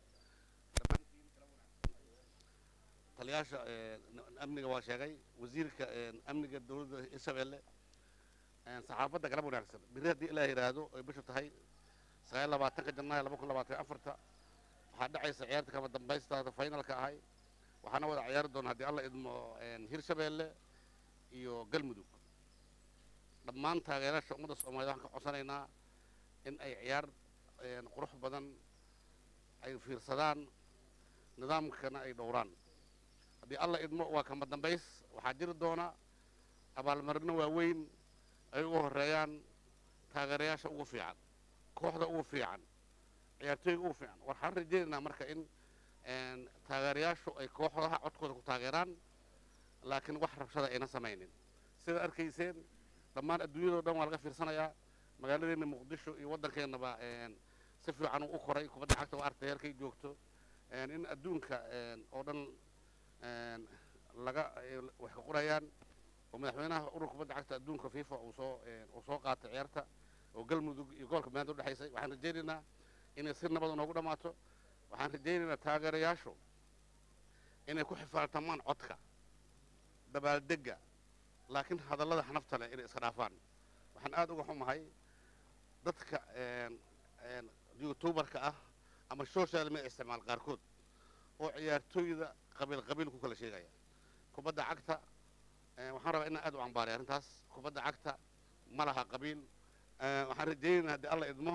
taliyaasha ee, n- amniga waa sheegay wasiirka ee, amniga dowladda hirshabelle een, saxaafadda galab wanaagsan biri haddii ilaah yidhaahdo ay bishu tahay sagaal labaatanka janaayo laba kun labaatan iyo afarta waxaa dhacaysa ciyaarta kama dambaystaada finalka ahay waxaana wada ciyaari doona haddii alla idmo een, hirshabelle iyo galmudug dhammaan taageerayaasha ummadda soomaaliya waxaan ka codsanaynaa in ay ciyaar een, qurux badan ay fiirsadaan nidaamkana ay dhowraan haddii alla idmo waa kama dambays waxaa jiri doona abaalmarino waaweyn ay ugu horeeyaan taageerayaasha ugu fiican kooxda ugu fiican ciyaartooyga ugu fiican waxaan rajaynaynaa marka in taageerayaashu ay kooxdaha codkooda ku taageeraan laakiin wax rabshada ayna samaynin sida arkayseen dhammaan adduunyadao dhan waa laga fiirsanayaa magaaladeenna muqdisho iyo waddankeennaba si fiican u koray kubadda cagta waa artay heerkay joogto in adduunka oo dhan laga wax ka qorayaan oo madaxweynaha ururka kubadda cagta adduunka fifa uu soo uu soo qaatay ciyaarta oo galmudug iyo gobolka maanta udhexaysay waxaan rajaynaynaa inay si nabad noogu dhammaato waxaan rajaynaynaa taageerayaashu inay ku xifaaltamaan codka dabaaldegga laakiin hadallada xanafta leh inay iska dhaafaan waxaan aad uga xumahay dadka youtubarka ah ama social media isticmaal qaarkood oo ciyaartooyda qabiil qabiil ku kala sheegaya kubadda cagta waxaan rabaa inaan aad u cambaaray arrintaas kubadda cagta ma laha qabiil waxaan rajaynaynaa haddii alla idmo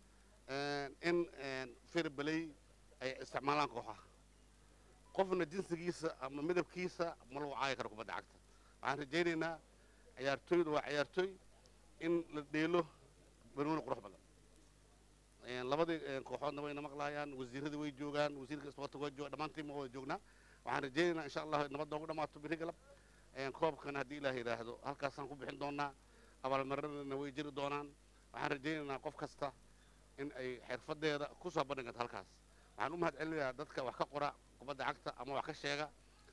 in firbeley ay isticmaalaan kooxaha qofna jinsigiisa ama midabkiisa ma lagu caayi karo kubadda cagta waxaan rajaynaynaa ciyaartooydu waa ciyaartooy in la dheelo banooni qurux badan labadii kooxoodna wayna maqlaayaan wasiiradii way joogaan wasiirka isboortiga waa jooga dhammaantiin ma wada joognaa waxaan rajaynaynaa insha allah nabad noogu dhammaato biri galab koobkana haddii ilaah yidhaahdo halkaasaan ku bixin doonaa abaalmarinadana way jiri doonaan waxaan rajaynaynaa qof kasta in ay xirfadeeda ku soo bandhigato halkaas waxaan u mahad celinayaa dadka wax ka qora kubadda cagta ama wax ka sheega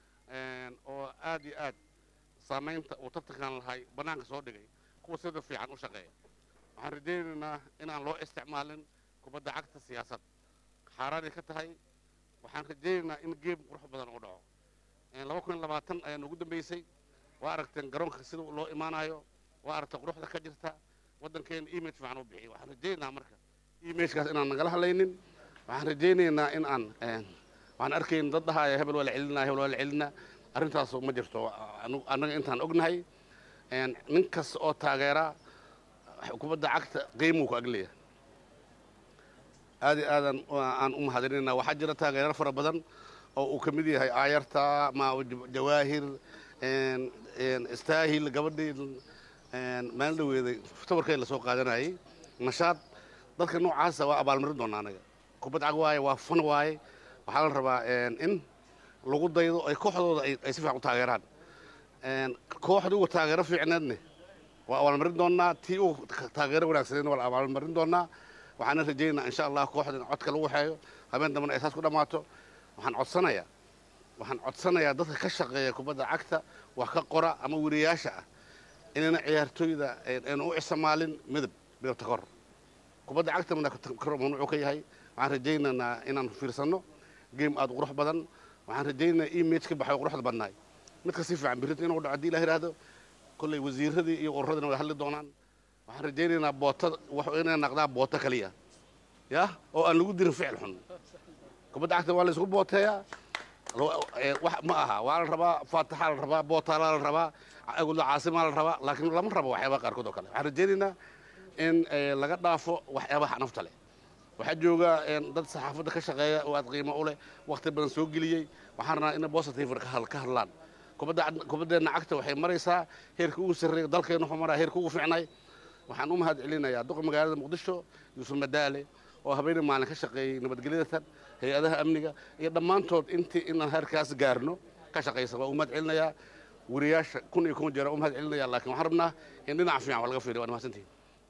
oo aad iyo aad saamaynta uu tartankan lahay bannaanka soo dhigay kuwa sida fiican u shaqeeya waxaan rajaynaynaa inaan loo isticmaalin kubadda cagta siyaasad xaaraanay ka tahay waxaan rajaynaynaa in geem qurux badan uu dhaco laba kun iyo labaatan ayaa noogu dambeysay waa aragteen garoonka sida loo imaanayo waa aragtay quruxda ka jirta waddankeena image fiican u bixiyo waxaan rajaynaynaa marka imagekaas inaan nagala hadlaynin waxaan rajaynaynaa in aan waxaan arkayn dad dhahaya hebel waa la celinaa hebel waa la celinaa arrintaasu ma jirto annaga intaan ognahay nin kasta oo taageera kubadda cagta qiimuu ku agleeya aad iyo aadan aan u mahadinayna waxaa jira taageero fara badan oo uu ka mid yahay aayarta ma jawaahir istaahil gabadhii maalin dhaweeday tabarkeed lasoo qaadanayay nashaad dadka noocaasa waa abaalmarin doonaa anaga kubad cag waaye waa fan waaye waxaa la rabaa in lagu daydo ay kooxdooda ay si fiican u taageeraan kooxda uga taageero fiicneedne waa abaalmarin doonaa tii uga taageero wanaagsaneedna waa la abaalmarin doonaa waxaana rajaynaa insha allah kooxda in codka lagu xeeyo habeen dambena ay saas ku dhammaato waxaan codsanayaa waxaan codsanayaa dadka ka shaqeeya kubadda cagta wax ka qora ama weriyaasha ah inayna ciyaartooyda ayna u isticmaalin midab midabta kor kubadda cagta kor mamnuucu ka yahay waxaan rajaynaynaa inaan fiirsanno game aad qurux badan waxaan rajaynaynaa image ka baxay quruxda badnaay midka si fiican birinta inuu dhaco haddii ilah yidhaahdo kolley wasiiradii iyo ururadina way hadli doonaan waxaan rajaynaynaa boota inay naqdaa boota kaliya ya oo aan lagu dirin ficil xun kubadda cagta waa la isku booteeyaa wax ma aha waa la rabaa faataxaa la rabaa bootaalaa la rabaa agudla caasimaa la rabaa laakiin lama rabo waxyaabaha qaarkood oo kale waxaan rajaynaynaa in laga dhaafo waxyaabaha nafta leh waxaa jooga dad saxaafadda ka shaqeeya oo aad qiimo u leh wakhti badan soo geliyey waxaan rabnaa inay positive ka hadlaan kubaddeenna cagta waxay maraysaa heerka ugu sarreeya dalkeena wuxuu maraa heerka ugu fiicnay waxaan u mahad celinayaa duqa magaalada muqdisho yuusuf madaale oo habeenii maalin ka shaqeeyey nabadgelyadatan hay-adaha amniga iyo dhammaantood intii inaan heerkaas gaarno ka shaqaysa waa u mahad celinayaa weriyaasha kun iyo kun jeera u mahad celinaya laakiin waxaan rabnaa in dhinaca fiican wax laga fiiriyo waa mahadsantihin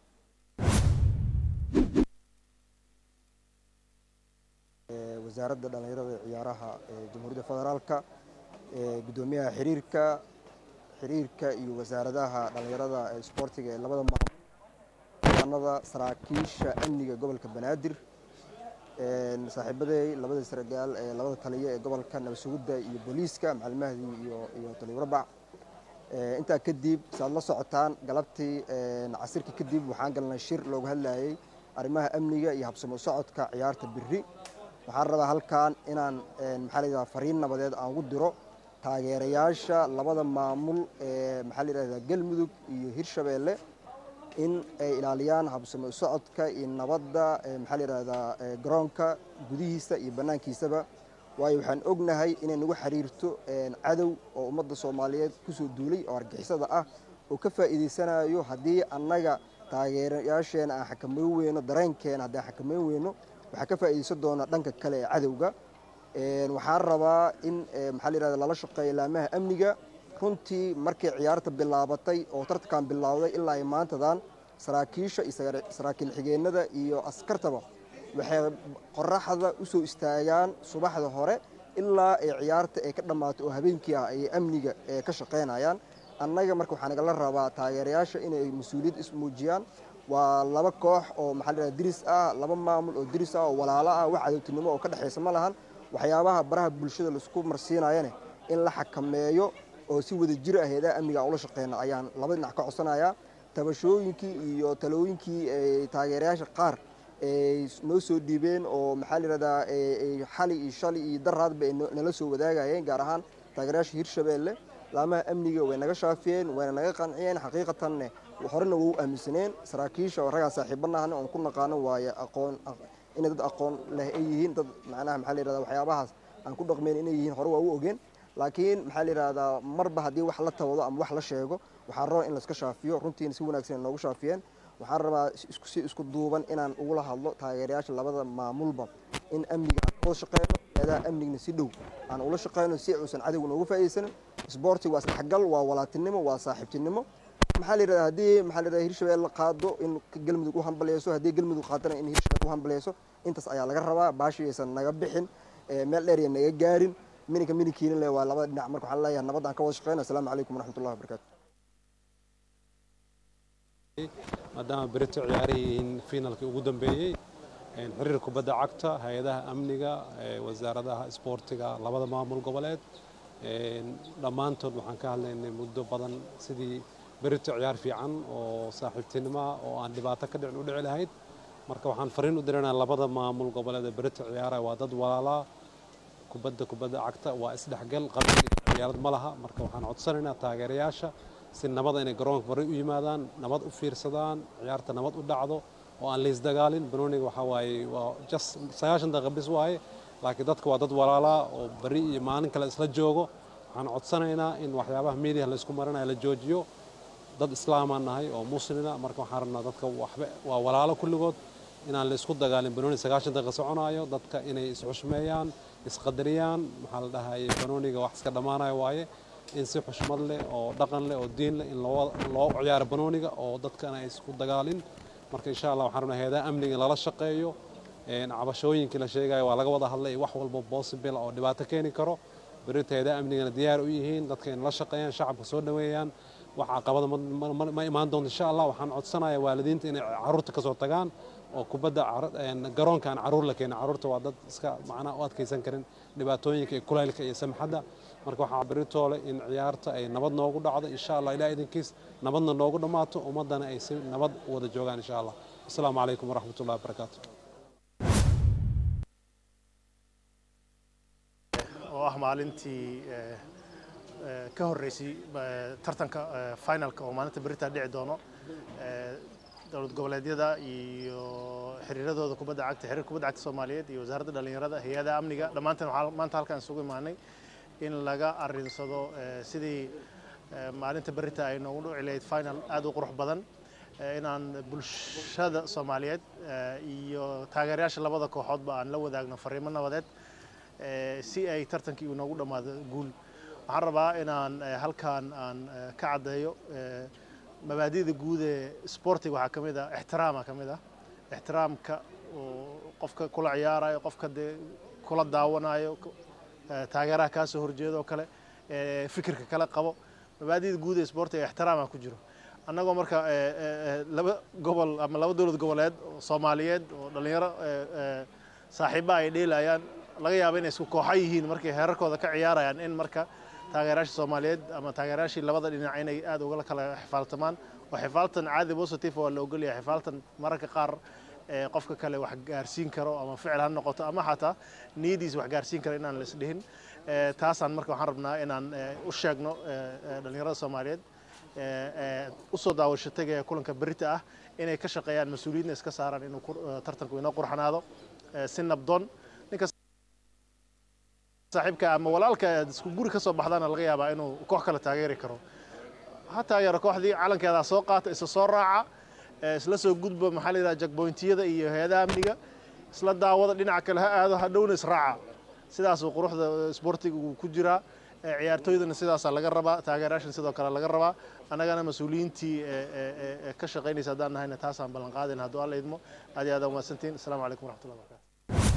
wasaaradda dhallinyarada ee ciyaaraha ee jamhuuriyadda federaalka gudoomiyaha xiriirka xiriirka iyo wasaaradaha dhallinyarada ee isboortiga ee labada maanada saraakiisha amniga gobolka banaadir saaxiibaday labada saragaal ee labada taliya ee gobolka nabadsugidda iyo booliiska macalimahdii iyo iyo taliwarabac intaa kadib saad la socotaan galabtii casirkii kadib waxaan galnay shir looga hadlayay arrimaha amniga iyo habsamo socodka ciyaarta biri waxaan rabaa halkan inaan maxaa la yidhahdaa fariin nabadeed aan ugu diro taageerayaasha labada maamul ee maxaa la yidhahdaa galmudug iyo hirshabeelle in ay ilaaliyaan habsamo socodka iyo nabadda maxaa la yidhahdaa garoonka gudihiisa iyo bannaankiisaba waayo waxaan ognahay inay nagu xiriirto cadow oo ummadda soomaaliyeed kusoo duulay oo argixisada ah oo ka faa'iidaysanayo haddii annaga taageerayaasheena aan xakameyn weyno dareenkeena haddii aan xakameyn weyno waxaa ka faa'iidaysan doona dhanka kale ee cadowga Een, waxaan rabaa in ee, maxaa la yidhahda lala shaqeeyo laamaha amniga runtii markay ciyaarta bilaabatay oo tartankan bilowday ilaa ay maantadan saraakiisha iyo sagar- saraakiil xigeenada iyo askartaba waxay qoraxda usoo istaagaan subaxda hore ilaa ay ciyaarta ay ka dhammaato oo habeenkii ah ay amniga ee ka shaqaynayaan annaga marka waxaa nagala rabaa taageerayaasha inay mas-uuliyad ismuujiyaan waa laba koox oo maxaa la yidhahda diris ah laba maamul oo diris ah oo walaalo ah wax cadowtinimo oo ka dhexaysa ma lahan waxyaabaha baraha bulshada laisku marsiinayane in la xakameeyo oo si wada jir ah heedaha amniga aan ula shaqeyna ayaan laba dhinac ka codsanayaa tabashooyinkii iyo talooyinkii ay taageerayaasha qaar ay noo soo dhiibeen oo maxaa la yidhahdaa ay- ay xali iyo shali iyo daraadba ay no- nala soo wadaagayeen gaar ahaan taageerayaasha hirshabeelle laamaha amniga way naga shaafiyeen wayna naga qanciyeen xaqiiqatanne horena wau aaminsaneen saraakiisha oo raggaan saaxiibanahana oon ku naqaano waaye aqoon inay dad aqoon leh ay yihiin dad macnaha maxaa la yidhahdaa waxyaabahaas aan ku dhaqmeyn inay yihiin hore waa u ogeen laakiin maxaa la yidhahdaa marba haddii wax la tabado ama wax la sheego waxaa raba in layska shaafiyo runtiina si wanaagsan ay noogu shaafiyeen waxaan rabaa isku si isku duuban inaan ugula hadlo taageerayaasha labada maamulba in amniga aan wada shaqeyno eedaha amnigna si dhow aan ula shaqeyno si uusan cadowga noogu faa'iidaysanin isboortiga waa isdhexgal waa walaatinimo waa saaxiibtinimo maxaa la yidhahdaa haddii maxaa la yidhahdaa hirshabelle qaado in galmudug u hambaleyso haddii galmudug qaadana in hirshabelle u hambaleyso intaas ayaa laga rabaa baashi aysan naga bixin ee meel dheer iyo naga gaarin mininka mininkiina le waa labada dhinac marka waxaan leeyahay nabadda aan ka wada shaqeyno asalaamu calaykum waraxmatullahi wabarakaatu maadaama berito ciyaaraha yihiin finalkii ugu dambeeyey een, xiriir kubadda cagta hay-adaha amniga ee, wasaaradaha isboortiga labada maamul goboleed een, dhammaantood waxaan ka hadlaynay muddo badan sidii berito ciyaar fiican oo saaxiibtinimo ah oo aan dhibaato ka dhicin u dhici lahayd marka waxaan fariin u diranayaa labada maamul goboleed ee berito ciyaaraya waa dad walaalaa kubadda kubadda cagta waa isdhexgal qabiil iyo ciyaarad ma laha marka waxaan codsanaynaa taageerayaasha si nabada inay garoonka bari u yimaadaan nabad u fiirsadaan ciyaarta nabad u dhacdo oo aan laysdagaalin banooniga waxaa waaye waa just sagaashan daqiiqa bis waaye laakiin dadka waa dad walaalaa oo bari iyo maalin kale isla joogo waxaan codsanaynaa in waxyaabaha media laysku marinayo la joojiyo dad islaamaan nahay oo muslina marka waxaan rabnaa dadka waxba waa walaalo kulligood inaan laysku dagaalin banooni sagaashan daqiiqa soconayo dadka inay isxushmeeyaan isqadariyaan maxaa la dhahaye banooniga wax iska dhammaanayo waaye in si xushmad leh oo dhaqan leh oo diin leh in loo loo ciyaaro banooniga oo dadkana ay isku dagaalin marka insha allah waxaan rabnaa heedaha amniga in lala shaqeeyo een, cabashooyinkii la sheegayo waa laga wada hadlay wax walba possible oo dhibaato keeni karo berita heedaha amnigana diyaar u yihiin dadka in la shaqeeyaan shacabka soo dhaweeyaan wax caqabada ma- ma- ma imaan doonto insha allah waxaan codsanayaa waalidiinta inay caruurta kasoo tagaan oo kubadda car- een, garoonka aan caruur la keenin caruurta waa dad iska macnaha u adkaysan karin dhibaatooyinka iyo kulaylka iyo samxadda marka waxaa beritoole in ciyaarta ay nabad noogu dhacdo insha allah ilaah idinkiis nabadna noogu dhammaato ummaddana ay si nabad u wada joogaan insha allah asalaamu calaykum waraxmat ullahi wabarakaatu oo ah maalintii eh, eh, ka horreysay eh, tartanka eh, finalka oo maalinta berita dhici doono eh, dowlad goboleedyada iyo xiriiradooda kubadda cagta xiriir kubadda cagta soomaaliyeed iyo wasaaradda dhallinyarada hay-adaha amniga dhammaanteen waxaa maanta halkaan isugu imaanay in laga arrinsado eh, sidii eh, maalinta berita ay noogu dhici lahayd final aad u qurux badan eh, inaan bulshada soomaaliyeed eh, iyo taageerayaasha labada kooxoodba aan la wadaagno fariimo nabadeed eh, si ay tartankii uu noogu dhammaado guul waxaan rabaa inaan eh, halkaan aan eh, ka caddeeyo eh, mabaadi'da guud ee sportiga waxaa ka mid ah ixtiraama ka mid ah ixtiraamka oo qofka kula ciyaarayo qofka dee kula daawanayo ku- eh, taageeraha kaa soo horjeeda oo kale eh, fikirka kale qabo mabaadi'da guud ee sportiga ixtiraama ku jiro annagoo marka eh, eh, eh, laba gobol ama laba dowlad goboleed oo soomaaliyeed oo dhallinyaro eh, eh, saaxiiba ay dheelayaan laga yaabo inay isku kooxa yihiin markay heerarkooda ka ciyaarayaan in marka taageerayaasha soomaaliyeed ama taageerayaashii labada dhinac inay aad uga kala xifaaltamaan oo xifaaltan caadi positive waa la ogolyahay xifaaltan mararka qaar ee qofka kale wax gaarsiin karo ama ficil ha noqoto ama xataa niyadiisa wax gaarsiin karo inaan la isdhihin Ee, taasaan marka waxaan rabnaa inaan ee, u sheegno ee, ee, dhallinyarada soomaaliyeed ee, ee, usoo daawasho tegaya kulanka berita ah inay ka shaqeeyaan mas-uuliyiinna iska saaraan inuu kur- ee, tartanku inoo qurxanaado ee, si nabdoon ninka saaxiibka ama walaalka aad isku guri ka soo baxdaana laga yaabaa inuu koox kale taageeri karo ha taageero kooxdii calankeedaa soo qaata isa soo raaca ee, isla soo gudba maxaa la yidhaha jagboyntiyada iyo hay-adaha amniga isla daawada dhinaca kale ha aado hadhowna israaca sidaasuu quruxda isboortiga uu ku jiraa Eh, ciyaartooydana sidaasaa laga rabaa taageerayaashan sidoo kale laga rabaa annagana mas-uuliyiintii ee- ee- ee- ee ka shaqaynaysa haddaan nahayna taasaan ballan qaadayna hadduu alla idmo aad iyo aad aa umahadsantihin asalaamu calaykum waraxmatullahi wabarakatu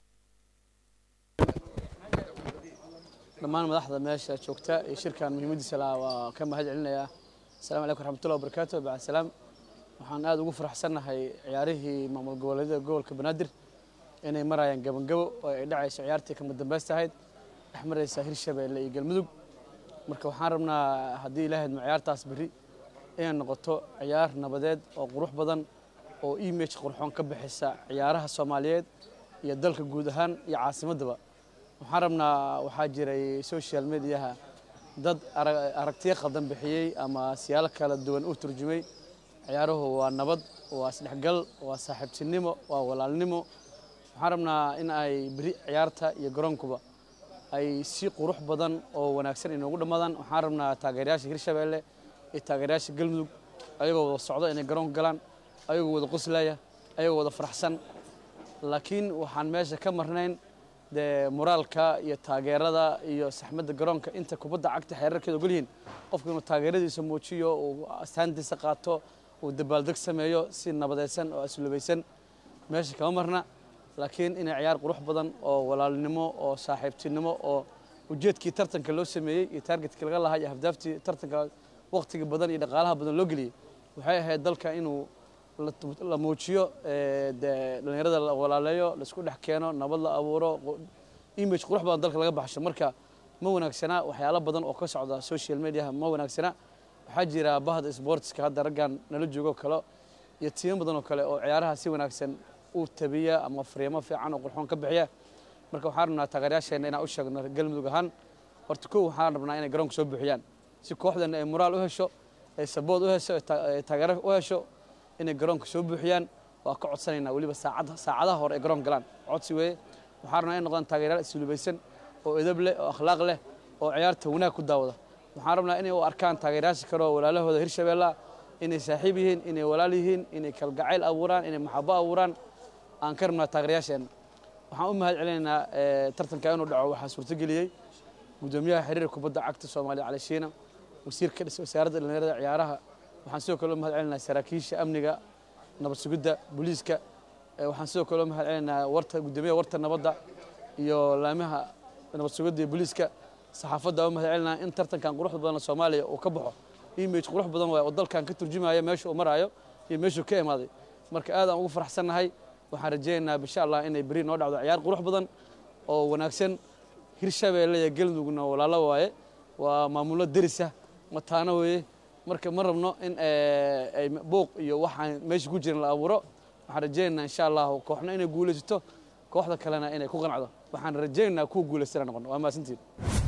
dhammaan madaxda meesha joogta iyo shirkan muhiimadiisa lahaa waa ka mahad celinayaa asalaamu calaykum raxmatullahi wabarakaatu bacd salaam waxaan aad ugu faraxsannahay ciyaarihii maamul goboleedyada gobolka banaadir inay marayaan gabangabo oo ay dhacayso ciyaartii kama dambaysta ahayd dhex maraysa hirshabeelle iyo galmudug marka waxaan rabnaa haddii ilaahayd ma ciyaartaas berri inay noqoto ciyaar nabadeed oo qurux badan oo image qurxoon ka bixisa ciyaaraha soomaaliyeed iyo dalka guud ahaan iyo caasimaddaba waxaan rabnaa waxaa jiray social mediaha dad ara- aragtiyo qaldan bixiyey ama siyaalo kala duwan u turjumay ciyaaruhu waa nabad waa isdhexgal waa saaxiibtinimo waa walaalnimo waxaan rabnaa in ay beri ciyaarta iyo garoonkuba ay si qurux badan oo wanaagsan inoogu dhammaadaan waxaan rabnaa taageerayaasha hirshabeelle iyo taageerayaasha galmudug ayagoo wada socdo inay garoonka galaan ayagoo wada qoslaya ayagoo wada faraxsan laakiin waxaan meesha ka marnayn dee moraalka iyo taageerada iyo saxmadda garoonka inta kubadda cagta xeerarkeeda ogol yihiin qofku inuu taageeradiisa muujiyo uu astaantiisa qaato uu dabaaldeg sameeyo si nabadaysan oo aslubaysan meesha kama marna laakiin inay ciyaar qurux badan oo walaalnimo oo saaxiibtinimo oo ujeedkii tartanka loo sameeyey iyo taargetkii laga lahaa iyo ahdaaftii tartanka waqtiga badan iyo dhaqaalaha badan loo geliyey waxay ahayd dalka inuu la tu- la muujiyo ee, dee dhallinyarada la walaaleeyo laisku dhex keeno nabad la abuuro qu- image qurux badan dalka laga baxsho marka ma wanaagsana waxyaalo badan oo ka socda social mediaha ma wanaagsana waxaa jira bahda sportska hadda raggan nala joogo kale iyo tiimo badan oo kale oo ciyaaraha si wanaagsan u tabiya ama fariimo fiican oo qurxoon ka bixiya marka waxaan rabnaa taageerayaasheena inaan u sheegno galmudug ahaan horta kow waxaan rabnaa inay garoonka soo buuxiyaan si kooxdana ay moraal u hesho ay sabood u hesho ay ta- ay taageero u hesho inay garoonka soo buuxiyaan waa ka codsanaynaa weliba saacada saacadaha hore ay garoonka galaan codsi weeye waxaan rabnaa inay noqdaan taageerayaal islubaysan oo edab leh oo akhlaaq leh oo ciyaarta wanaag ku daawada waxaan rabnaa inay u arkaan taageerayaasha kale oo walaalahooda hirshabeelle ah inay saaxiib yihiin inay walaal yihiin inay kalgacayl abuuraan inay maxabo abuuraan aan ka rabnaa taageerayaasheen waxaan u mahad celinaynaa eh, tartanka inuu dhaco waxaa suurtageliyey gudoomiyaha xiriirka kubadda cagta soomaaliya cali shiina wasiirka dhis- wasaaradda dhallinyarada ciyaaraha waxaan sidoo kale u mahad celinaynaa saraakiisha amniga nabad sugidda booliiska Eh, waxaan sidoo kale u mahad celinaynaa warta gudoomiyaha warta nabadda iyo laamaha nabad sugidda iyo booliiska saxaafadda u mahad celinaa in tartankan quruxda badan oo soomaaliya uu ka baxo image qurux badan waay oo dalkan ka turjumaya meesha uu maraayo iyo meeshuu ka imaaday marka aad aan ugu faraxsannahay waxaan rajaynaynaa insha allah inay beri noo dhacdo ciyaar qurux badan oo wanaagsan hirshabeelle iyo galmudugna walaalo waaye waa maamulo derisa mataano weeye marka ma rabno in eh, ay buuq iyo waxaan meesha ku jiran la abuuro waxaan rajaynaynaa insha allahu kooxna inay guulaysato kooxda kalena inay ku qanacdo waxaan rajaynaynaa kuwa guulaystana noqono waa mahadsantihin